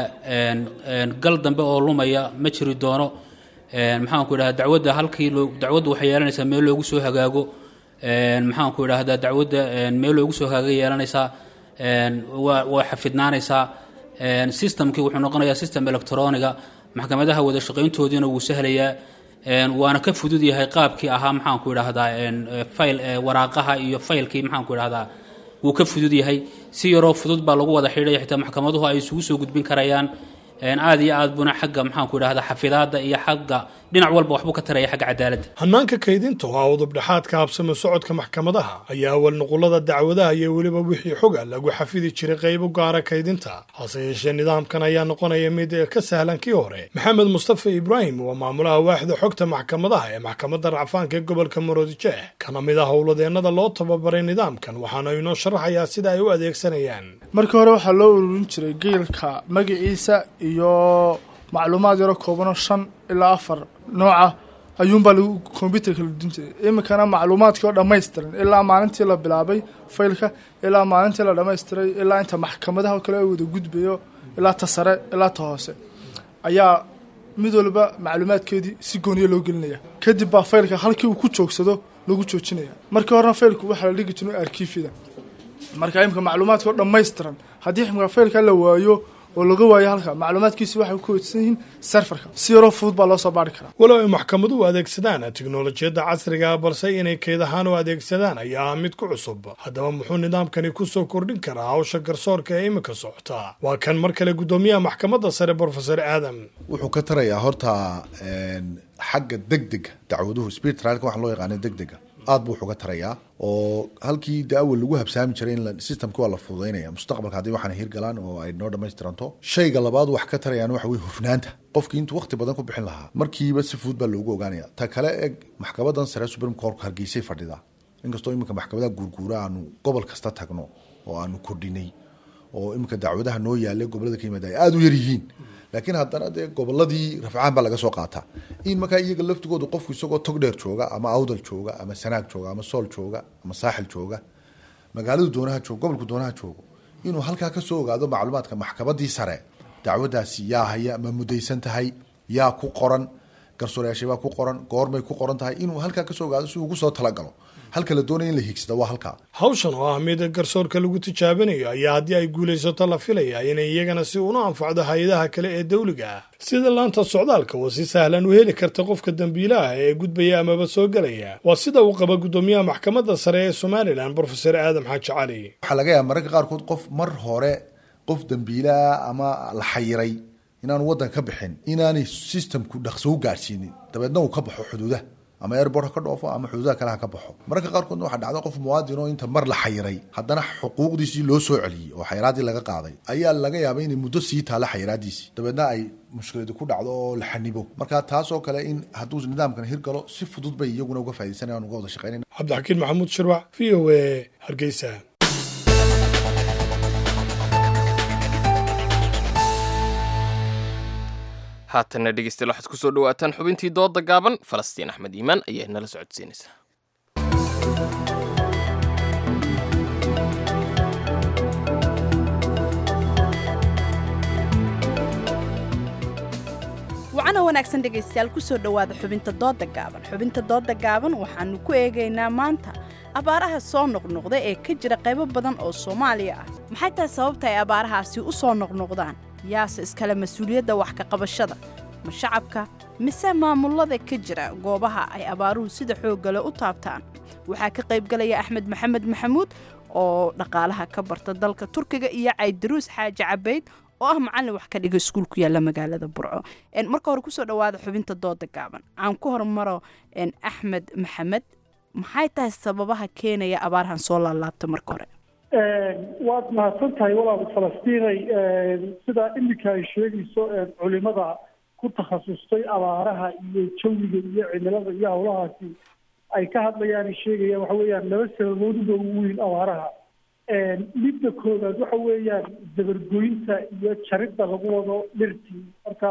gal dambe oo lumaya ma jiri doono maxaanku idhahda dacwadda halkii loo dacwaddu waxay yeelanaysaa meel loogu soo hagaago maxaanku idhahdaa dacwadda meel loogu soo hagaaga yeelanaysaa waa waa xafidnaanaysaa systemkii wuxuu noqonayaa system electroniga maxkamadaha wada shaqayntoodiina wuu sahlayaa waana ka fudud yahay qaabkii ahaa maxaanku idhahdaa fayl waraaqaha iyo faylkii maxaanku idhahdaa wuu ka fudud yahay si yaroo fudud baa lagu wada xidhaya xitaa maxkamaduhu ay isugu soo gudbin karayaan aad iyo aad buna xagga maxaanku idhahdaa xafidaadda iyo xagga dhinac walba waxbuu ka taraya xagga cadaaladda hannaanka kaydinta oo ah udubdhexaadka habsami socodka maxkamadaha ayaa awal nuqulada dacwadaha iyo weliba wixii xoga lagu xafidi jiray qaybo gaara kaydinta hase yeeshee nidaamkan ayaa noqonaya mid ka sahlan kii hore maxamed mustafa ibraahim waa maamulaha waaxda xogta maxkamadaha ee maxkamadda racfaanka ee gobolka maroodijeex kana mid ah howladeennada loo tababaray nidaamkan waxaana inoo sharaxayaa sida ay u adeegsanayaan markii hore waxaa loo ururin jiray geelka magaciisa iyo macluumaad yaro koobanoo shan ilaa afar nooca ayuunbaa lagu kombyuterka la dudin jiray iminkana macluumaadkii oo dhammaystiran ilaa maalintii la bilaabay faylka ilaa maalintii la dhammaystiray ilaa inta maxkamadaha oo kale ay wada gudbayo ilaa ta sare ilaa ta hoose ayaa mid walba macluumaadkeedii si gooniya loo gelinaya kadib baa faylka halkii uu ku joogsado lagu joojinaya markii horena faylku waxaa la dhigi jiray arkiifyada marka imika macluumaadka oo dhammaystiran haddii imika faylka la waayo oo laga waayo halka macluumaadkiisi waxay ku weysan yihiin serfarka si yaroo fudud baa loo soo baari karaa walow ay maxkamaduhu adeegsadaan tiknolojiyadda casriga balse inay keyd ahaan u adeegsadaan ayaa ah mid ku cusub haddaba muxuu nidaamkani ku soo kordhin karaa hawsha garsoorka ee iminka socota waa kan mar kale guddoomiyaha maxkamadda sare brofesor aadam wuxuu ka tarayaa horta xagga degdega dacwaduhu speed trialka waxa loo yaqaana degdega aad buu wuxuga tarayaa oo halkii de awal lagu habsaami jiray in systemki waa la fududaynaya mustaqbalka haddii waxaana hirgalaan oo ay noo dhamaystiranto shayga labaad wax ka tarayaan waxa weye hufnaanta qofkii intuu waqti badan ku bixin lahaa markiiba si fudud baa loogu ogaanaya ta kale eg maxkamadan sare supreme court hargeysay fadhida inkastoo iminka maxkamadaha guurguura aanu gobol kasta tagno oo aanu kordhinay oo iminka dacwadaha noo yaalla gobolada ka yimaada ay aada u yar yihiin laakiin haddana dee goboladii rafcaan baa laga soo qaataa in markaa iyaga laftigooda qofku isagoo tog dheer jooga ama awdal jooga ama sanaag jooga ama sool jooga ama saaxil jooga magaaladu doonaha joogo gobolku doonaha joogo inuu halkaa kasoo ogaado macluumaadka maxkamadii sare dacwadaasi yaa haya ma mudaysan tahay yaa ku qoran garsoorayaashabaa ku qoran goormay ku qoran tahay inuu halkaa kasoo ogaado si ugu soo talagalo halka la doonaya in la hiigsada waa halkaa hawshan oo ah mid garsoorka lagu tijaabinayo ayaa haddii ay guulaysato la filaya inay iyagana si una anfacdo hay-adaha kale ee dawliga ah sida laanta socdaalka oo si sahlan u heli karta qofka dembiilaha ee gudbaya amaba soo gelaya waa sida uu qaba guddoomiyaha maxkamadda sare ee somalilan brofesor aadam xaaji cali waxaa laga yaaba mararka qaarkood qof mar hore qof dembiilaha ama la xayiray inaanu waddan ka bixin inaanay systemku dhaqso u gaadhsiinin dabeedna uu ka baxo xuduudaha ama airport ha ka dhoofo ama xuduudaha kale ha ka baxo mararka qaarkoodna waxaa dhacda qof muwaadin oo inta mar la xayiray haddana xuquuqdiisii loo soo celiyey oo xayiraadii laga qaaday ayaa laga yaabay inay muddo sii taalla xayiraadiisii dabeedna ay mushkiladu ku dhacdo oo la xanibo marka taasoo kale in hadduu nidaamkan hirgalo si fudud bay iyaguna uga faa'iidaysanayaan uga wada shaqeynayna cabdixakiin maxamuud shirwac v o a hargeysa haatanna dhegeystayaal waxaad ku soo dhawaataan xubintii dooda gaaban falastiin axmed iimaan ayaa nala socodsiinaysa wacana wanaagsan dhegaystayaal kusoo dhowaada xubinta dooda gaaban xubinta dooda gaaban waxaanu ku eegaynaa maanta abaaraha soo noqnoqda ee ka jira qaybo badan oo soomaaliya ah maxay tahay sababta ay abaarahaasi u soo noqnoqdaan yaase iskale mas-uuliyadda wax ka qabashada ma shacabka mise maamulada ka jira goobaha ay abaaruhu sida xooggale u taabtaan waxaa ka qaybgalaya axmed maxamed maxamuud oo dhaqaalaha ka barta dalka turkiga iyo caydaruus xaaji cabayd oo ah macallin wax ka dhiga iskuul ku yaalla magaalada burco marka hore kusoo dhowaada xubinta dooda gaaban aan ku hormaro axmed maxamed maxay tahay sababaha keenaya abaarahan soo laalaabta marka hore waad mahadsan tahay walaal falastiinay sida iminka ay sheegayso culimada ku takhasustay abaaraha iyo jawiga iyo cimilada iyo howlahaasi ay ka hadlayaan sheegayaan waxa weeyaan laba sababood uba ugu weyn abaaraha midda koowaad waxa weeyaan dabargoynta iyo jaridda lagu wado dhirtii marka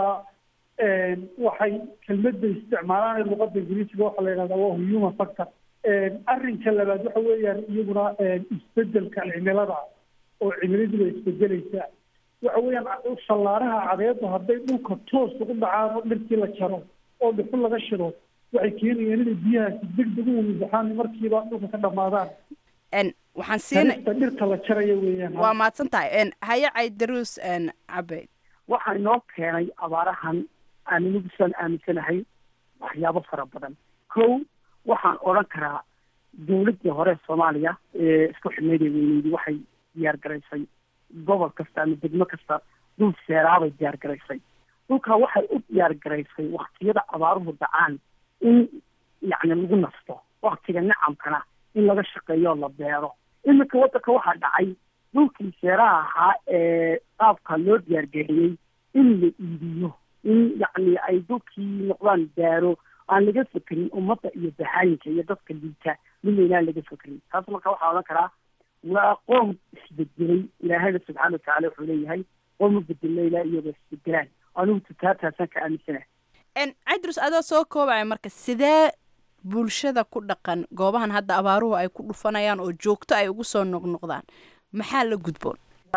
waxay kelmadda isticmaalaan ee luqadda ingiriisiga waxaa la yidhahdaa waa human factor arrinka labaad waxa weeyaan iyaguna isbedelka cimilada oo cimiladiiba isbedelaysa waxa weeyaan shallaaraha cadeedu hadday dhulka toos ugu dhacaan oo dhirtii la jaro oo dhuxul laga shido waxay keenayaan inay biyahaasi degdeg u wamibaxaan markiiba dhulka ka dhamaadaan waxaan siinay jarista dhirta la jaraya weeyaan waa mahadsan tahay haye caydaruus cabeyd waxaa inoo keenay abaarahan aan inagu saan aaminsanahay waxyaabo fara badan kow waxaan odhan karaa dawladdii hore soomaaliya ee isku xidhnayd ee weyneydi waxay diyaar garaysay gobol kasta ama degmo kasta dhul seeraabay diyaar garaysay dhulkaa waxay u diyaar garaysay waktiyada abaaruhu dhacaan in yacni lagu nasto waktiga nacamkana in laga shaqeeyo la beero iminka waddanka waxaa dhacay dhulkii seeraha ahaa ee qaabka loo diyaargariyey in la iibiyo in yacni ay dhulkii noqdaan daaro aan laga fekerin ummadda iyo baxaayinka iyo dadka liita midna inaan laga fekerin taas marka waxaa odhan karaa waa qoom isbedelay ilaahayna subxaana watacaala wuxuu leeyahay qoom u bedelna ilaa iyagoo isbedelaan anigu tutaataasaan ka aaminsanahay caydrus adoo soo koobaya marka sidee bulshada ku dhaqan goobahan hadda abaaruhu ay ku dhufanayaan oo joogto ay ugu soo noqnoqdaan maxaa la gudboon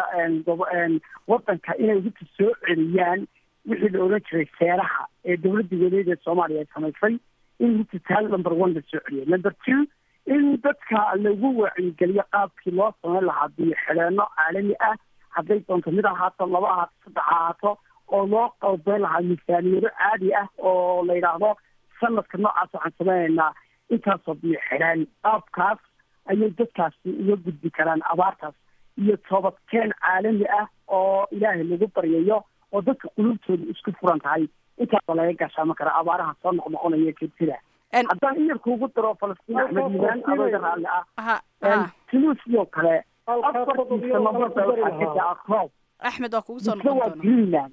wadanka inay hubka soo celiyaan wixii la odhan jiray seeraha ee dowladda weleed ee soomaaliya ay samaysay in hubka taal number one la soo celiyo number two in dadka lagu wacyigeliyo qaabkii loo samayn lahaa biyo xidheenno caalami ah hadday doonto mid ahaato laba ahaato saddex ahaato oo loo qalbeyn lahaa miisaaniyado caadi ah oo la yidhaahdo sanadka noocaas waxaan samaynaynaa intaasoo biyo xidhaan qaabkaas ayay dadkaasi uga gudbi karaan abaartaas iyo toobadkeen caalami ah oo ilaahay lagu baryayo oo dadka qulubtooda isku furan tahay intaasa laga gaashaama kara abaaraha soo noqnoqonaya jirtida haddaan iyarka ugu daro falastiin axmed yimaan adooga raalli ah tunisioo kale afartii sanabada waxaa ka daa roob axmed waa kugu soo misna noqon waa doona greenland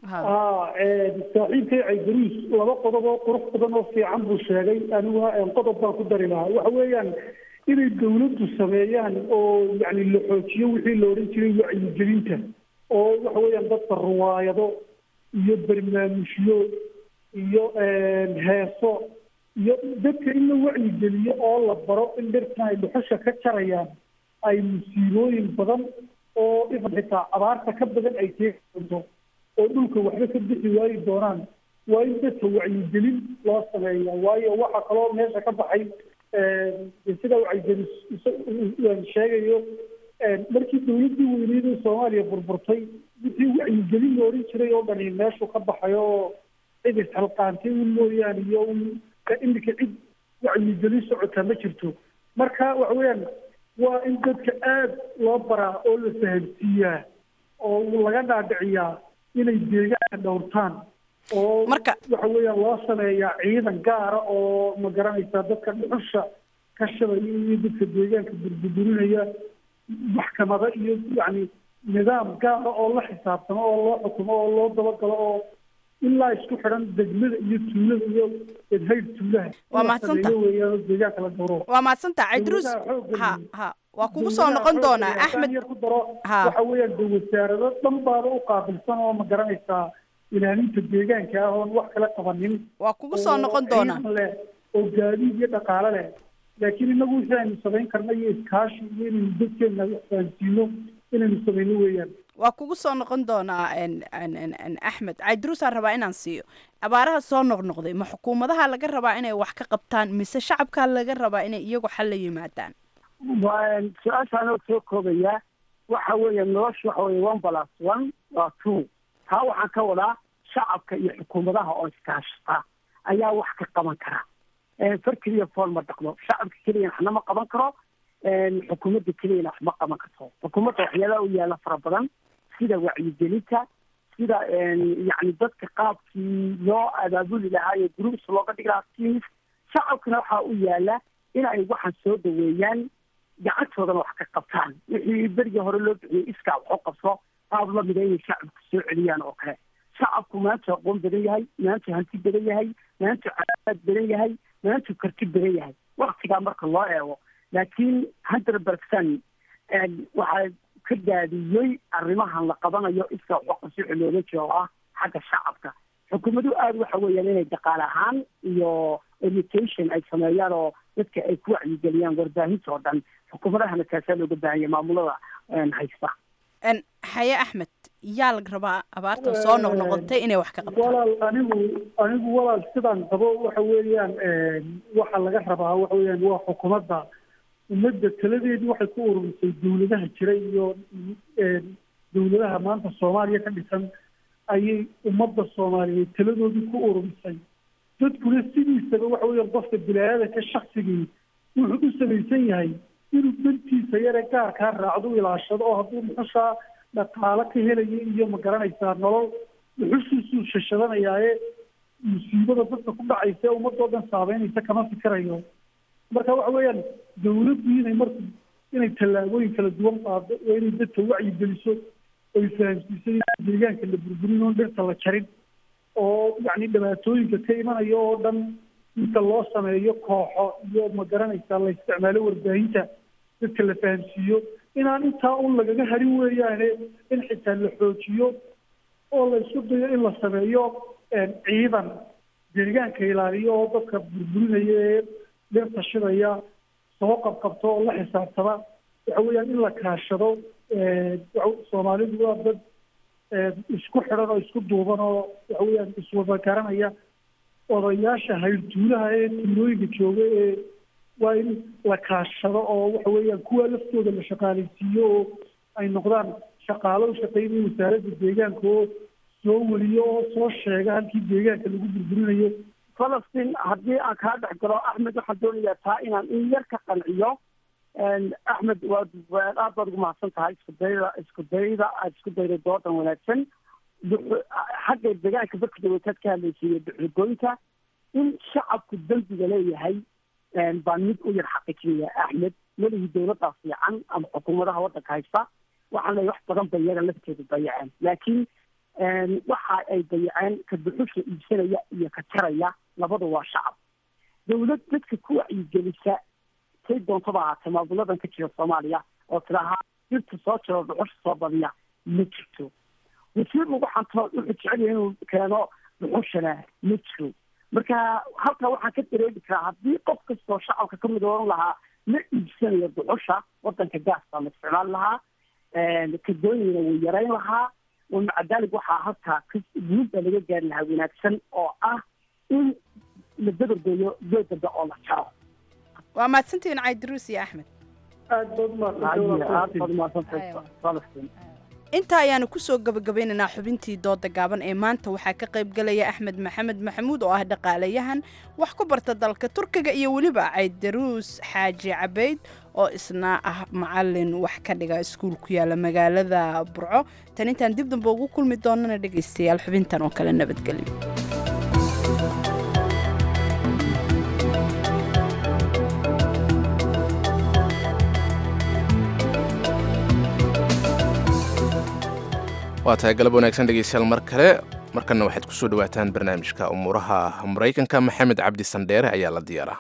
saaxiibkay caydaruus laba qodob oo qurux badan oo fiican buu sheegay aniguna qodob baan ku dari lahaa waxa weeyaan inay dawladdu sameeyaan oo yacni la xoojiyo wixii la odhan jiray wacyigelinta oo waxa weeyaan dadka ruwaayado iyo barnaamijyo iyo heeso iyo dadka in la wacyigeliyo oo la baro in dhirtan ay dhuxusha ka jarayaan ay musiibooyin badan oo ifan xitaa abaarta ka badan ay keeni doonto oo dhulka waxba ka bixi waayi doonaan waa in dadka wacyigelin loo sameeya waayo waxa kaloo meesha ka baxay sida wacyigelin sheegayo markii dawladdii weyneyd ee soomaaliya burburtay wixii wacyigelin la odhan jiray oo dhani meeshu ka baxay oo cid isxalqaantay un mooyaane iyo un iminka cid wacyigelin socota ma jirto marka waxa weeyaan waa in dadka aada loo baraa oo la fahamsiiyaa oo laga dhaadhiciyaa inay deegaanka dhowrtaan oo marka waxa weeyaan loo sameeyaa ciidan gaara oo ma garanaysaa dadka dhuxusha ka shabaya iyo dadka deegaanka burburinaya maxkamado iyo yacni nidaam gaara oo la xisaabtamo oo loo xukumo oo loo dabagalo oo ilaa isku xidhan degmada iyo tuulada iyo edhayr tuulaha Waa mahadsanta. weeyaan oo deegaanka la dhowro waa mahadsantaha caydruus ha ha waa kugu soo noqon doonaa axmed ku daro Ha. waxa weeyaan de wasaarado dhan baaba u qaabilsan oo ma garanaysaa ilaalinta deegaanka ah oon wax kala qabanin waa kugu soo oo noqon doonaa ciidan leh oo gaadiid iyo dhaqaale leh laakiin inagu wixii aynu samayn karna iyo iskaashi iyo inaynu dadkeena wax fahansiino inaynu samayno weeyaan waa kugu soo noqon doonaa en- en- en- en axmed caydruusaan rabaa inaan siiyo abaaraha soo noqnoqday ma xukuumadaha laga rabaa inay wax ka qabtaan mise shacabkaa laga rabaa inay iyagu xal la yimaadaan waa su-aashaan oo soo koobaya waxa weeye nolosha waxa weeye one plus one waa two taa waxaan ka wadaa shacabka iyo xukuumadaha oo iskaashata ayaa wax ka qaban kara far keliya fool ma dhaqdo shacabka keliya waxna ma qaban karo xukuumadda keliyana wax ma qaban karto xukuumadda waxyaalaha u yaala fara badan sida wacyigelinta sida yacni dadka qaabkii loo abaabuli lahaa iyo groups looga dhigi lahaa teams shacabkana waxaa u yaala in ay waxaan soo dhaweeyaan gacantoodana wax ka qabtaan wixii berigii hore loo bixiyey iskaa wax u qabso qaab lamida inay shacabku soo celiyaan oo kale shacabku maanta aqoon badan yahay maanta hanti badan yahay maanta caafimaad badan yahay maanta karti badan yahay waktigaa marka loo eego laakiin hundred percent waxaa ka daadiyey arrimahan la qabanayo iska xoqasi looga jiro oo ah xagga shacabka xukuumaduhu aada waxa weeyaan inay dhaqaale ahaan iyo education ay sameeyaan oo dadka ay ku wacyigeliyaan warbaahinta oo dhan xukuumadahana kaasaa looga baahanya maamulada haysta xaye axmed yaa laga rabaa abaartan soo noqnoqotay inay wax ka qabtaan walaal anigu anigu walaal sidaan qabo waxa weeyaan waxa laga rabaa waxa weeyaan waa xukuumadda ummadda taladeedu waxay ku ururisay dawladaha jira iyo dawladaha maanta soomaaliya ka dhisan ayay ummadda soomaaliyeed taladoodii ku ururisay dadkuna sidiisaba waxa weeyaan qofka bilaadanka shaksigii wuxuu u samaysan yahay inuu dantiisa yare gaarkaa raacdo u ilaashado oo hadduu muxushaa dhaqaalo ka helayo iyo ma garanaysaa nolol muxushiisuu shashadanayaaye musiibada dadka ku dhacaysa ee ummadoo dhan saabeynaysa kama fikirayo marka waxa weeyaan dawladdu inay marka inay tallaabooyin kala duwan qaado oo inay dadka wacyi geliso oy fahamsiiso in deegaanka la burburin oon dhirta la jarin oo yacni dhibaatooyinka ka imanaya oo dhan inta loo sameeyo kooxo iyo ma garanaysaa la isticmaalo warbaahinta dadka la fahamsiiyo inaan intaa un lagaga harin weeyaane in xitaa la xoojiyo oo la isku dayo in la sameeyo ciidan deegaanka ilaaliyo oo dadka burburinaya ee dhirta shidaya soo qabqabto oo la xisaabtama waxa weeyaan in la kaashado soomaalidu waa dad isku xidhan oo isku duuban oo waxa weeyaan iswada garanaya odayaasha hayrtuulaha ee tuulooyinka jooga ee waa in la kaashado oo waxa weeyaan kuwa laftooda la shaqaalaysiiyo oo ay noqdaan shaqaalo u shaqeynaya wasaaradda deegaanka oo soo weliyo oo soo sheega halkii deegaanka lagu burburinayo falastiin haddii aan kaa dhex galo axmed waxaan doonayaa taa inaan in yar ka qanciyo axmed waad aad baad ugu mahadsan tahay isku dayda isku dayda aad isku dayday doodan wanaagsan xagga deegaanka dadka dawlataad ka hadlaysiiyo duxugoynta in shacabku dembiga leeyahay baan mid u yar xaqiijinaya axmed welihii dawladdaa fiican ama xukuumadaha waddanka haysta waxaan leeyahay wax badan bay iyaga lafteedu dayaceen laakiin waxa ay dayaceen ka duxusha iibsanaya iyo ka jaraya labadu waa shacab dawlad dadka ku wacyigelisa say doontaba ahaatee maamuladan ka jira soomaaliya oo tidaahaa dirta soo jiro dhuxusha soo badiya ma jirto wasiir lagu xanto wuxuu jecel yahay inuu keeno dhuxushana ma jiro marka halkaa waxaan ka dareemi karaa haddii qof kastoo shacabka kamid oran lahaa ma iibsanayo dhuxusha wadanka gaas baa la isticmaali lahaa kadooyina wuu yarayn lahaa maca daalig waxaa halkaa guud baa laga gaari lahaa wanaagsan oo ah in la dabargeeyo geed dambe oo la jaro waa mahadsantihiin caydiruus iyo axmed aad baad umahadsantahay intaa ayaanu kusoo gabagabaynaynaa xubintii dooda gaaban ee maanta waxaa ka qayb galaya axmed maxamed maxamuud oo ah dhaqaalayahan wax ku barta dalka turkiga iyo weliba caydaruus xaaji cabayd oo isna ah macalin wax ka dhiga iskuul ku yaala magaalada burco tan intaan dib damba ugu kulmi doonana dhegaystayaal xubintan oo kale nabadgelyo waa tahay galab wanaagsan dhegeystayaal mar kale markanna waxaad kusoo dhawaataan barnaamijka umuuraha maraykanka maxamed cabdi sandheere ayaa la diyaaraa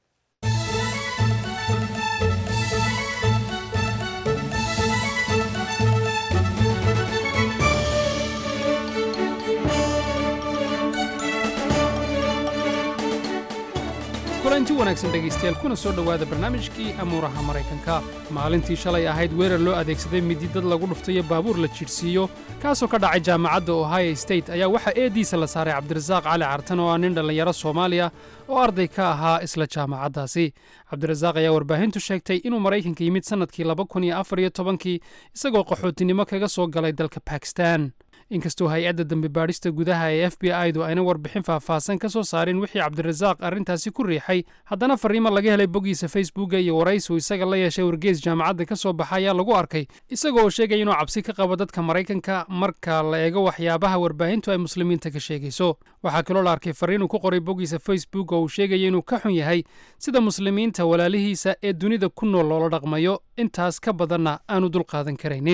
kulanti wanaagsan dhegaystayaal kuna soo dhowaada barnaamijkii amuuraha maraykanka maalintii shalay ahayd weerar loo adeegsaday midi dad lagu dhuftayo baabuur la jidhsiiyo kaasoo ka dhacay jaamacadda ohio state ayaa waxaa eediisa la saaray cabdirasaaq cali cartan oo ah nin dhallinyaro soomaaliya oo arday ka ahaa isla jaamacaddaasi cabdirasaaq ayaa warbaahintu sheegtay inuu maraykanka yimid sannadkii laba kun iyo afar iyo tobankii isagoo qaxootinimo kaga soo galay dalka bakistan inkastoo hay-adda dambi baadhista gudaha ee f b i-du ayna warbixin faahfaahsan ka soo saarin wixii cabdirasaaq arrintaasi ku riixay haddana fariimo laga helay boggiisa facebooka iyo waraysiu isaga la yeeshay wargees jaamacadda ka soo baxa ayaa lagu arkay isaga oo sheegaya inuu cabsi ka qabo dadka maraykanka marka la eego waxyaabaha warbaahintu ay muslimiinta ka sheegayso waxaa kaloo la arkay fariin uu ku qoray boggiisa facebook oo uu sheegaya inuu ka xun yahay sida muslimiinta walaalihiisa ee dunida ku nool loola dhaqmayo intaas ka badanna aanu dulqaadan karaynin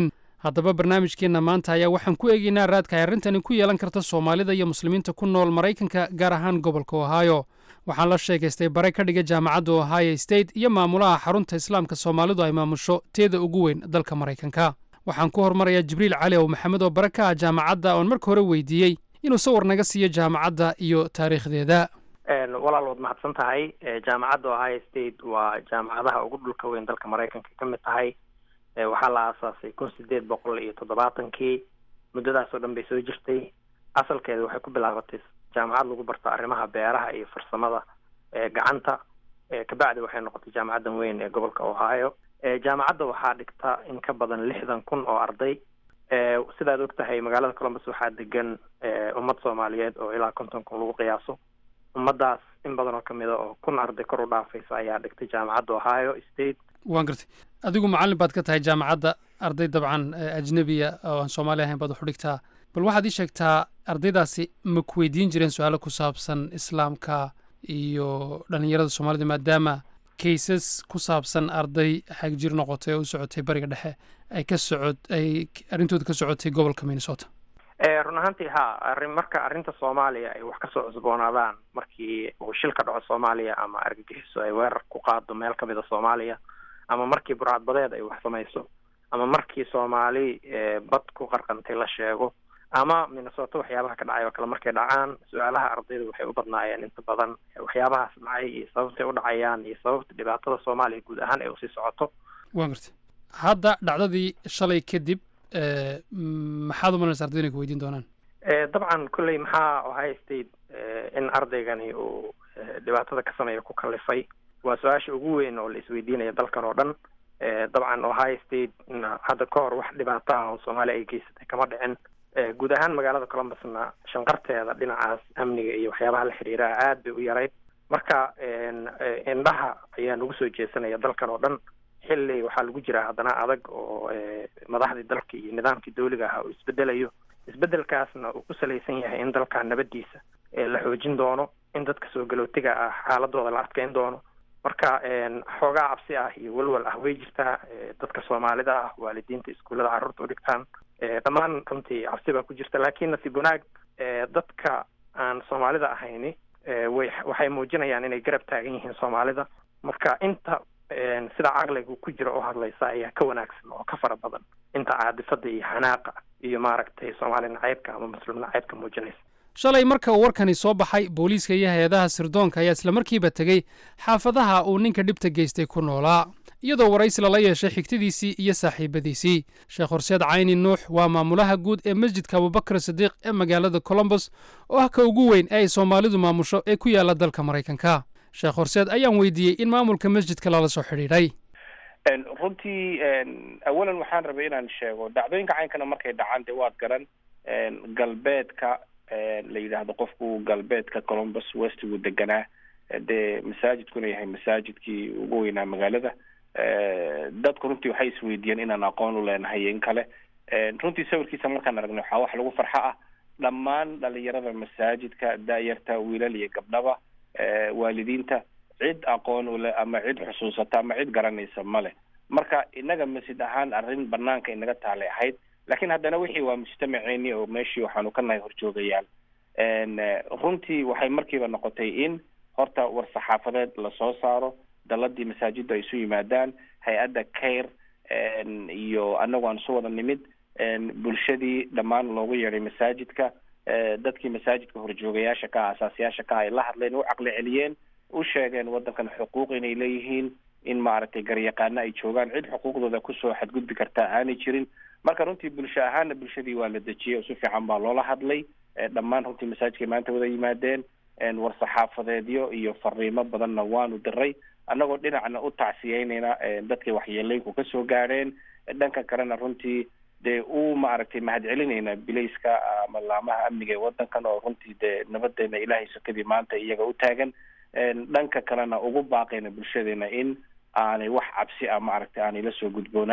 haddaba barnaamijkeenna maanta ayaa waxaan ku eegaynaa raadka ay arrintani ku yeelan karta soomaalida iyo muslimiinta ku nool maraykanka gaar ahaan gobolka ohio waxaan la sheekaystay bare ka dhiga jaamacadda ohio state iyo maamulaha xarunta islaamka soomaalidu ay maamusho teeda ugu weyn dalka maraykanka waxaan ku hormarayaa jibriil cali ow maxamed oo bare ka ah jaamacadda oon marka hore weydiiyey inuu sawir naga siiyo jaamacadda iyo taariikhdeeda walaal waad mahadsan tahay jaamacadda ohio state waa jaamacadaha ugu dhulka weyn dalka maraykanka ka mid tahay waxaa la aasaasay kun sideed boqol iyo toddobaatankii muddadaas oo dhan bay soo jirtay asalkeeda waxay ku bilaabatay jaamacad lagu barto arrimaha beeraha iyo farsamada gacanta kabacdi waxay noqotay jaamacaddan weyn ee gobolka ohio jaamacadda waxaa dhigta in ka badan lixdan kun oo arday sidaad og tahay magaalada columbus waxaa degan ummad soomaaliyeed oo ilaa konton kun lagu qiyaaso ummadaas in badan oo kamid a oo kun arday kor u dhaafaysa ayaa dhigtay jaamacadda ohio state waan gartay adigu macallin baad ka tahay jaamacadda arday dabcan ajnebiya oo aan soomaali ahayn baad wax u dhigtaa bal waxaad ii sheegtaa ardaydaasi ma ku weydiin jireen su-aalo ku saabsan islaamka iyo dhallinyarada soomaalida maadaama kaysas ku saabsan arday xagjir noqotay oo u socotay bariga dhexe ay ka socod ay arrintooda ka socotay gobolka minnesota run ahaantii ha arrin marka arrinta soomaaliya ay wax kasoo cusboonaadaan markii uu shil ka dhaco soomaaliya ama argagixiso ay weerar ku qaado meel kamid a soomaaliya ama markii burcadbadeed ay wax samayso ama markii soomaali bad ku qarqantay la sheego ama minnesota waxyaabaha ka dhacay oo kale markay dhacaan su-aalaha ardayda waxay u badnaayeen inta badan waxyaabahaas dhacay iyo sababtay u dhacayaan iyo sababta dhibaatada soomaaliya guud ahaan ay usii socoto waan gartay hadda dhacdadii shalay kadib maxaad umalanaysa ardayda inay ku weydiin doonaan dabcan kolley maxaa ohio state in ardaygani uu dhibaatada ka sameeya ku kalifay waa su-aasha ugu weyn oo la isweydiinaya dalkan oo dhan dabcan ohio state hadda ka hor wax dhibaato ah oo soomaaliya ay geysatay kama dhicin guud ahaan magaalada columbusna shanqarteeda dhinacaas amniga iyo waxyaabaha la xiriiraha aad bay u yarayd marka indhaha ayaa nagu soo jeesanaya dalkan oo dhan xilli waxaa lagu jiraa haddana adag oo madaxdii dalka iyo nidaamkii dawliga ahaa uu isbedelayo isbedelkaasna uu ku salaysan yahay in dalka nabadiisa la xoojin doono in dadka soo galootiga ah xaaladooda la adkeyn doono marka xoogaa cabsi ah iyo walwal ah way jirtaa dadka soomaalida ah waalidiinta iskuullada carruurta u dhigtaan dhammaan runtii cabsi baa ku jirta laakiin nasiib wanaag dadka aan soomaalida ahayni way waxay muujinayaan inay garab taagan yihiin soomaalida marka inta sida caqliga ku jira oo hadlaysa ayaa ka wanaagsan oo ka fara badan inta caadifada iyo xanaaqa iyo maaragtay soomaali nacaybka ama muslim nacaybka muujinaysa shalay marka uu warkani soo baxay booliiska iyo hay-adaha sirdoonka ayaa islamarkiiba tegey xaafadaha uu ninka dhibta geystay ku noolaa iyadoo waraysi lala yeeshay xigtadiisii iyo saaxiibadiisii sheekh horseed cayni nuux waa maamulaha guud ee masjidka abubakar sadiiq ee magaalada colombos oo ah ka ugu weyn ee ay soomaalidu maamusho ee ku yaala dalka maraykanka sheekh horseed ayaan weydiiyey in maamulka masjidka lala soo xidhiidhay runtii awalan waxaan rabay inaan sheego dhacdooyinka caynkana markay dhacaan dee waad garan galbeedka la yidhaahdo qofku galbeedka columbus westigu deganaa dee masaajidkuna yahay masaajidkii ugu weynaa magaalada dadku runtii waxay isweydiiyeen inaan aqoon u leenahay in kale runtii sawirkiisa markaan aragnay waxaa wax lagu farxo ah dhammaan dhalinyarada masaajidka daayarta wiilal iyo gabdhaba waalidiinta cid aqoon ule ama cid xusuusata ama cid garanaysa male marka inaga masjid ahaan arrin banaanka inaga taalay ahayd laakiin haddana wixii waa mujtamaceeni oo meeshii waxaanu ka nahay horjoogayaan runtii waxay markiiba noqotay in horta war saxaafadeed lasoo saaro daladii masaajidda ay isu yimaadaan hay-adda cair iyo anagu aan isu wada nimid bulshadii dhammaan loogu yeedhay masaajidka dadkii masaajidka horjoogayaasha ka ah asaasiyaasha ka ah ay la hadleen u caqli celiyeen u sheegeen waddankan xuquuq inay leeyihiin in maaragtay garyaqaano ay joogaan cid xuquuqdooda kusoo xadgudbi kartaa aanay jirin marka runtii bulsho ahaana bulshadii waa la dejiyey oo si fiican baa loola hadlay dhammaan runtii masaajidkay maanta wada yimaadeen war saxaafadeedyo iyo fariimo badanna waanu diray annagoo dhinacna u tacsiyeynayna dadkay waxyeeleynku kasoo gaadheen dhanka kalena runtii dee u maaragtay mahadcelinayna bilayska ama laamaha amniga ee waddankan oo runtii dee nabadeena ilaahay sokadii maanta iyaga u taagan dhanka kalena ugu baaqayna bulshadeena in aanay wax cabsi ah maaragtay aanay la soo gudboonaan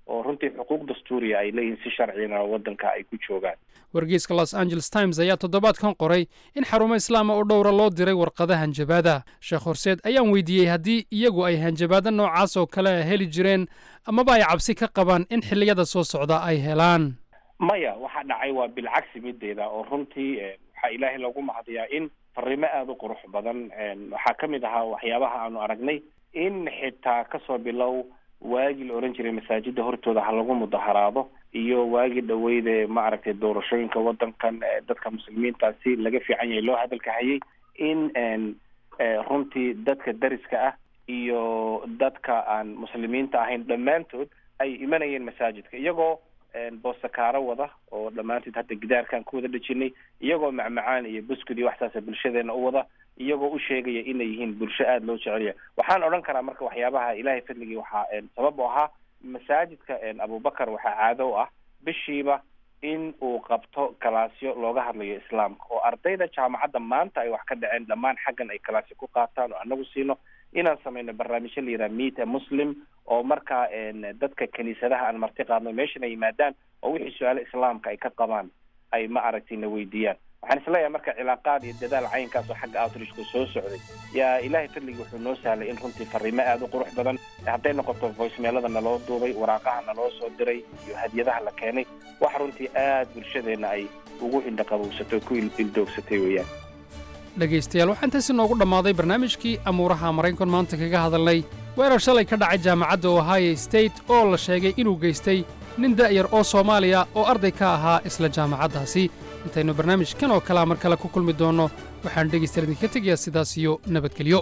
oo runtii xuquuq dastuuriya ay leeyihiin si sharcina waddanka ay ku joogaan wargeyska los angeles times ayaa toddobaadkan qoray in xarumo islaama oo dhowra loo diray warqada hanjabaada sheekh horseed ayaan weydiiyey haddii iyagu ay hanjabaado noocaas oo kale heli jireen amaba ay cabsi ka qabaan in xilliyada soo socda ay helaan maya waxa dhacay waa bilcagsi mideeda oo runtii waxaa ilaahay lagu mahadiyaa in fariimo aada u qurux badan waxaa ka mid ahaa waxyaabaha aanu aragnay in xitaa kasoo bilow waagii la oran jiray masaajida hortooda ha lagu mudaharaado iyo waagii dhaweyde ma aragtay doorashooyinka wadankan dadka muslimiinta si laga fiican yahay loo hadalka hayay in runtii dadka dariska ah iyo dadka aan muslimiinta ahayn dhammaantood ay imanayeen masaajidka iyagoo boosakaaro wada oo dhammaanteed hadda gidaarkaan ku wada dhejinay iyagoo macmacaan iyo buskud iyo waxsaasa bulshadeena u wada iyagoo u sheegaya inay yihiin bulsho aada loo jecelya waxaan odhan karaa marka waxyaabaha ilaahay fadligii waxaa sabab u ahaa masaajidka abubakar waxaa caado u ah bishiiba in uu qabto kalaasyo looga hadlayo islaamka oo ardayda jaamacadda maanta ay wax ka dhaceen dhammaan xaggan ay kalaasyo ku qaataan oo anagu siino inaan sameyno barnaamijyo la yidhaha meet a muslim oo markaa dadka kiniisadaha aan marti qaadno meeshan ay yimaadaan oo wixii su-aalo islaamka ay ka qabaan ay ma aragtay na weydiiyaan waxaan isleeyahay marka cilaaqaad iyo dadaal caynkaas oo xagga outreachku soo socday yaa ilaahay fadligii wuxuu noo sahlay in runtii fariimo aada u qurux badan hadday noqoto voicemailada naloo duubay waraaqaha naloo soo diray iyo hadiyadaha la keenay wax runtii aada bulshadeenna ay ugu indhaqabowsatay oo ku ildoogsatay weeyaan dhegaystayaal waxaa intaasi noogu dhammaaday barnaamijkii amuuraha maraykan maanta kaga hadalnay weerar shalay ka dhacay jaamacadda ohio state oo la sheegay inuu geystay nin da'yar oo soomaaliya oo arday ka ahaa isla jaamacaddaasi intaynu barnaamijkan oo kalea mar kale ku kulmi doonno waxaan dhegaystayaal idinka tegayaa sidaas iyo nabadgelyo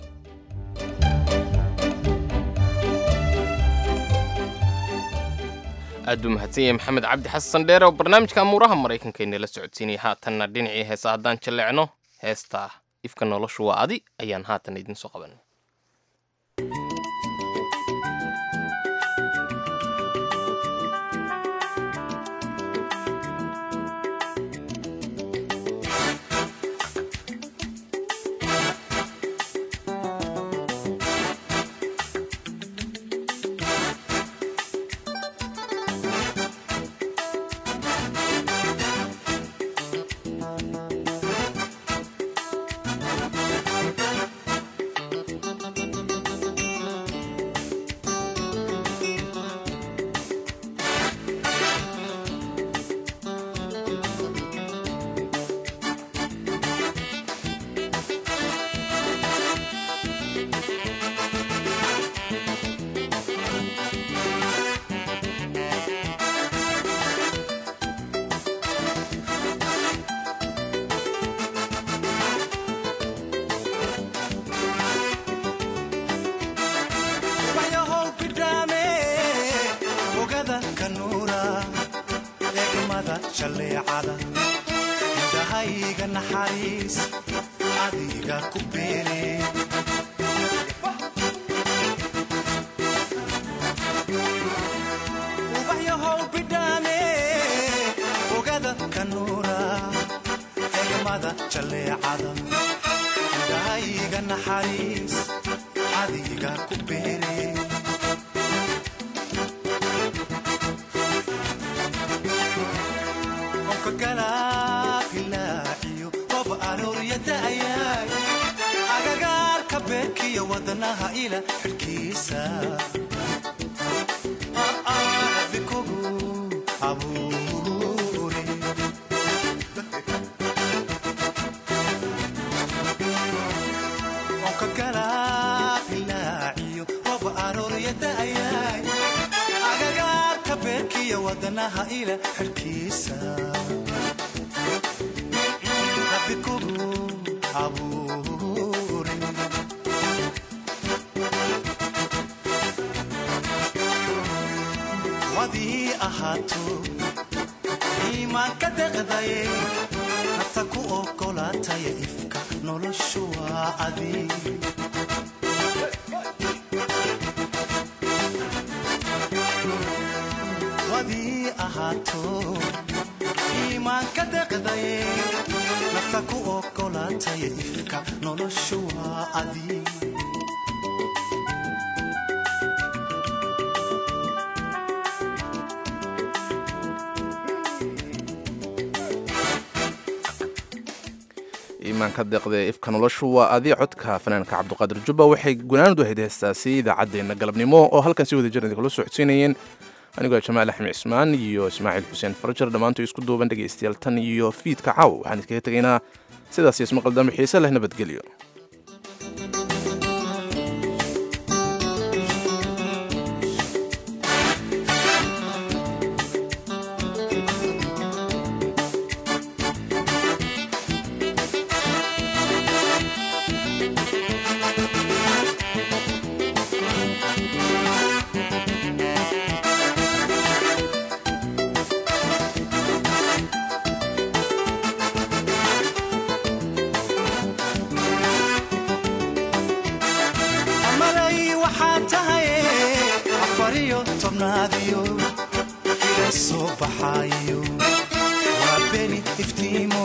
aad buu mahadsan yahay maxamed cabdi xasan dheere oo barnaamijka amuuraha maraykanka inala socodsiinaya haatanna dhinacii heesa haddaan jalleecno heesta ifka noloshu waa adi ayaan haatan idiin soo qaban indhahayga naxariis adiga ku beere ubaxyahow bidhaane ogada kanuura egmada jaleecada indhahayga naxariis adiga ku beere agagaarka beerkiyo wadanaha ila xidhkiisa bikogu abuure onka galaabilaaciyo rob aroorya da'yaay agagaarka beerkiyo wadanaha ila xidhkiisa bikogu abuure wadii ahaato iimaanka deqdaye nafta ku ogolaataya ifka noloshu waa adi wadii ahaato iimaanka deqdaye nafta ku ogolaataya ifka noloshu waa adi iimaanka deeqda ifka noloshu waa adi codka fanaanka cabdiqaadir jubba waxay gunaanadu ahayd heestaasi idaacaddeenna galabnimo oo halkan si wada jir idinkula socodsiinayeen anigoo jamaal axmed cismaan iyo ismaaciil xuseen farajar dhammaantood isku duuban dhegaystayaal tan iyo fiidka caaw waxaan idinkaga tegaynaa sidaas ismaqal dambe xiise leh nabadgelyo amalay waxaa tahay afariyo tobnaadiyo ila soo baxayo waa beni iftiimo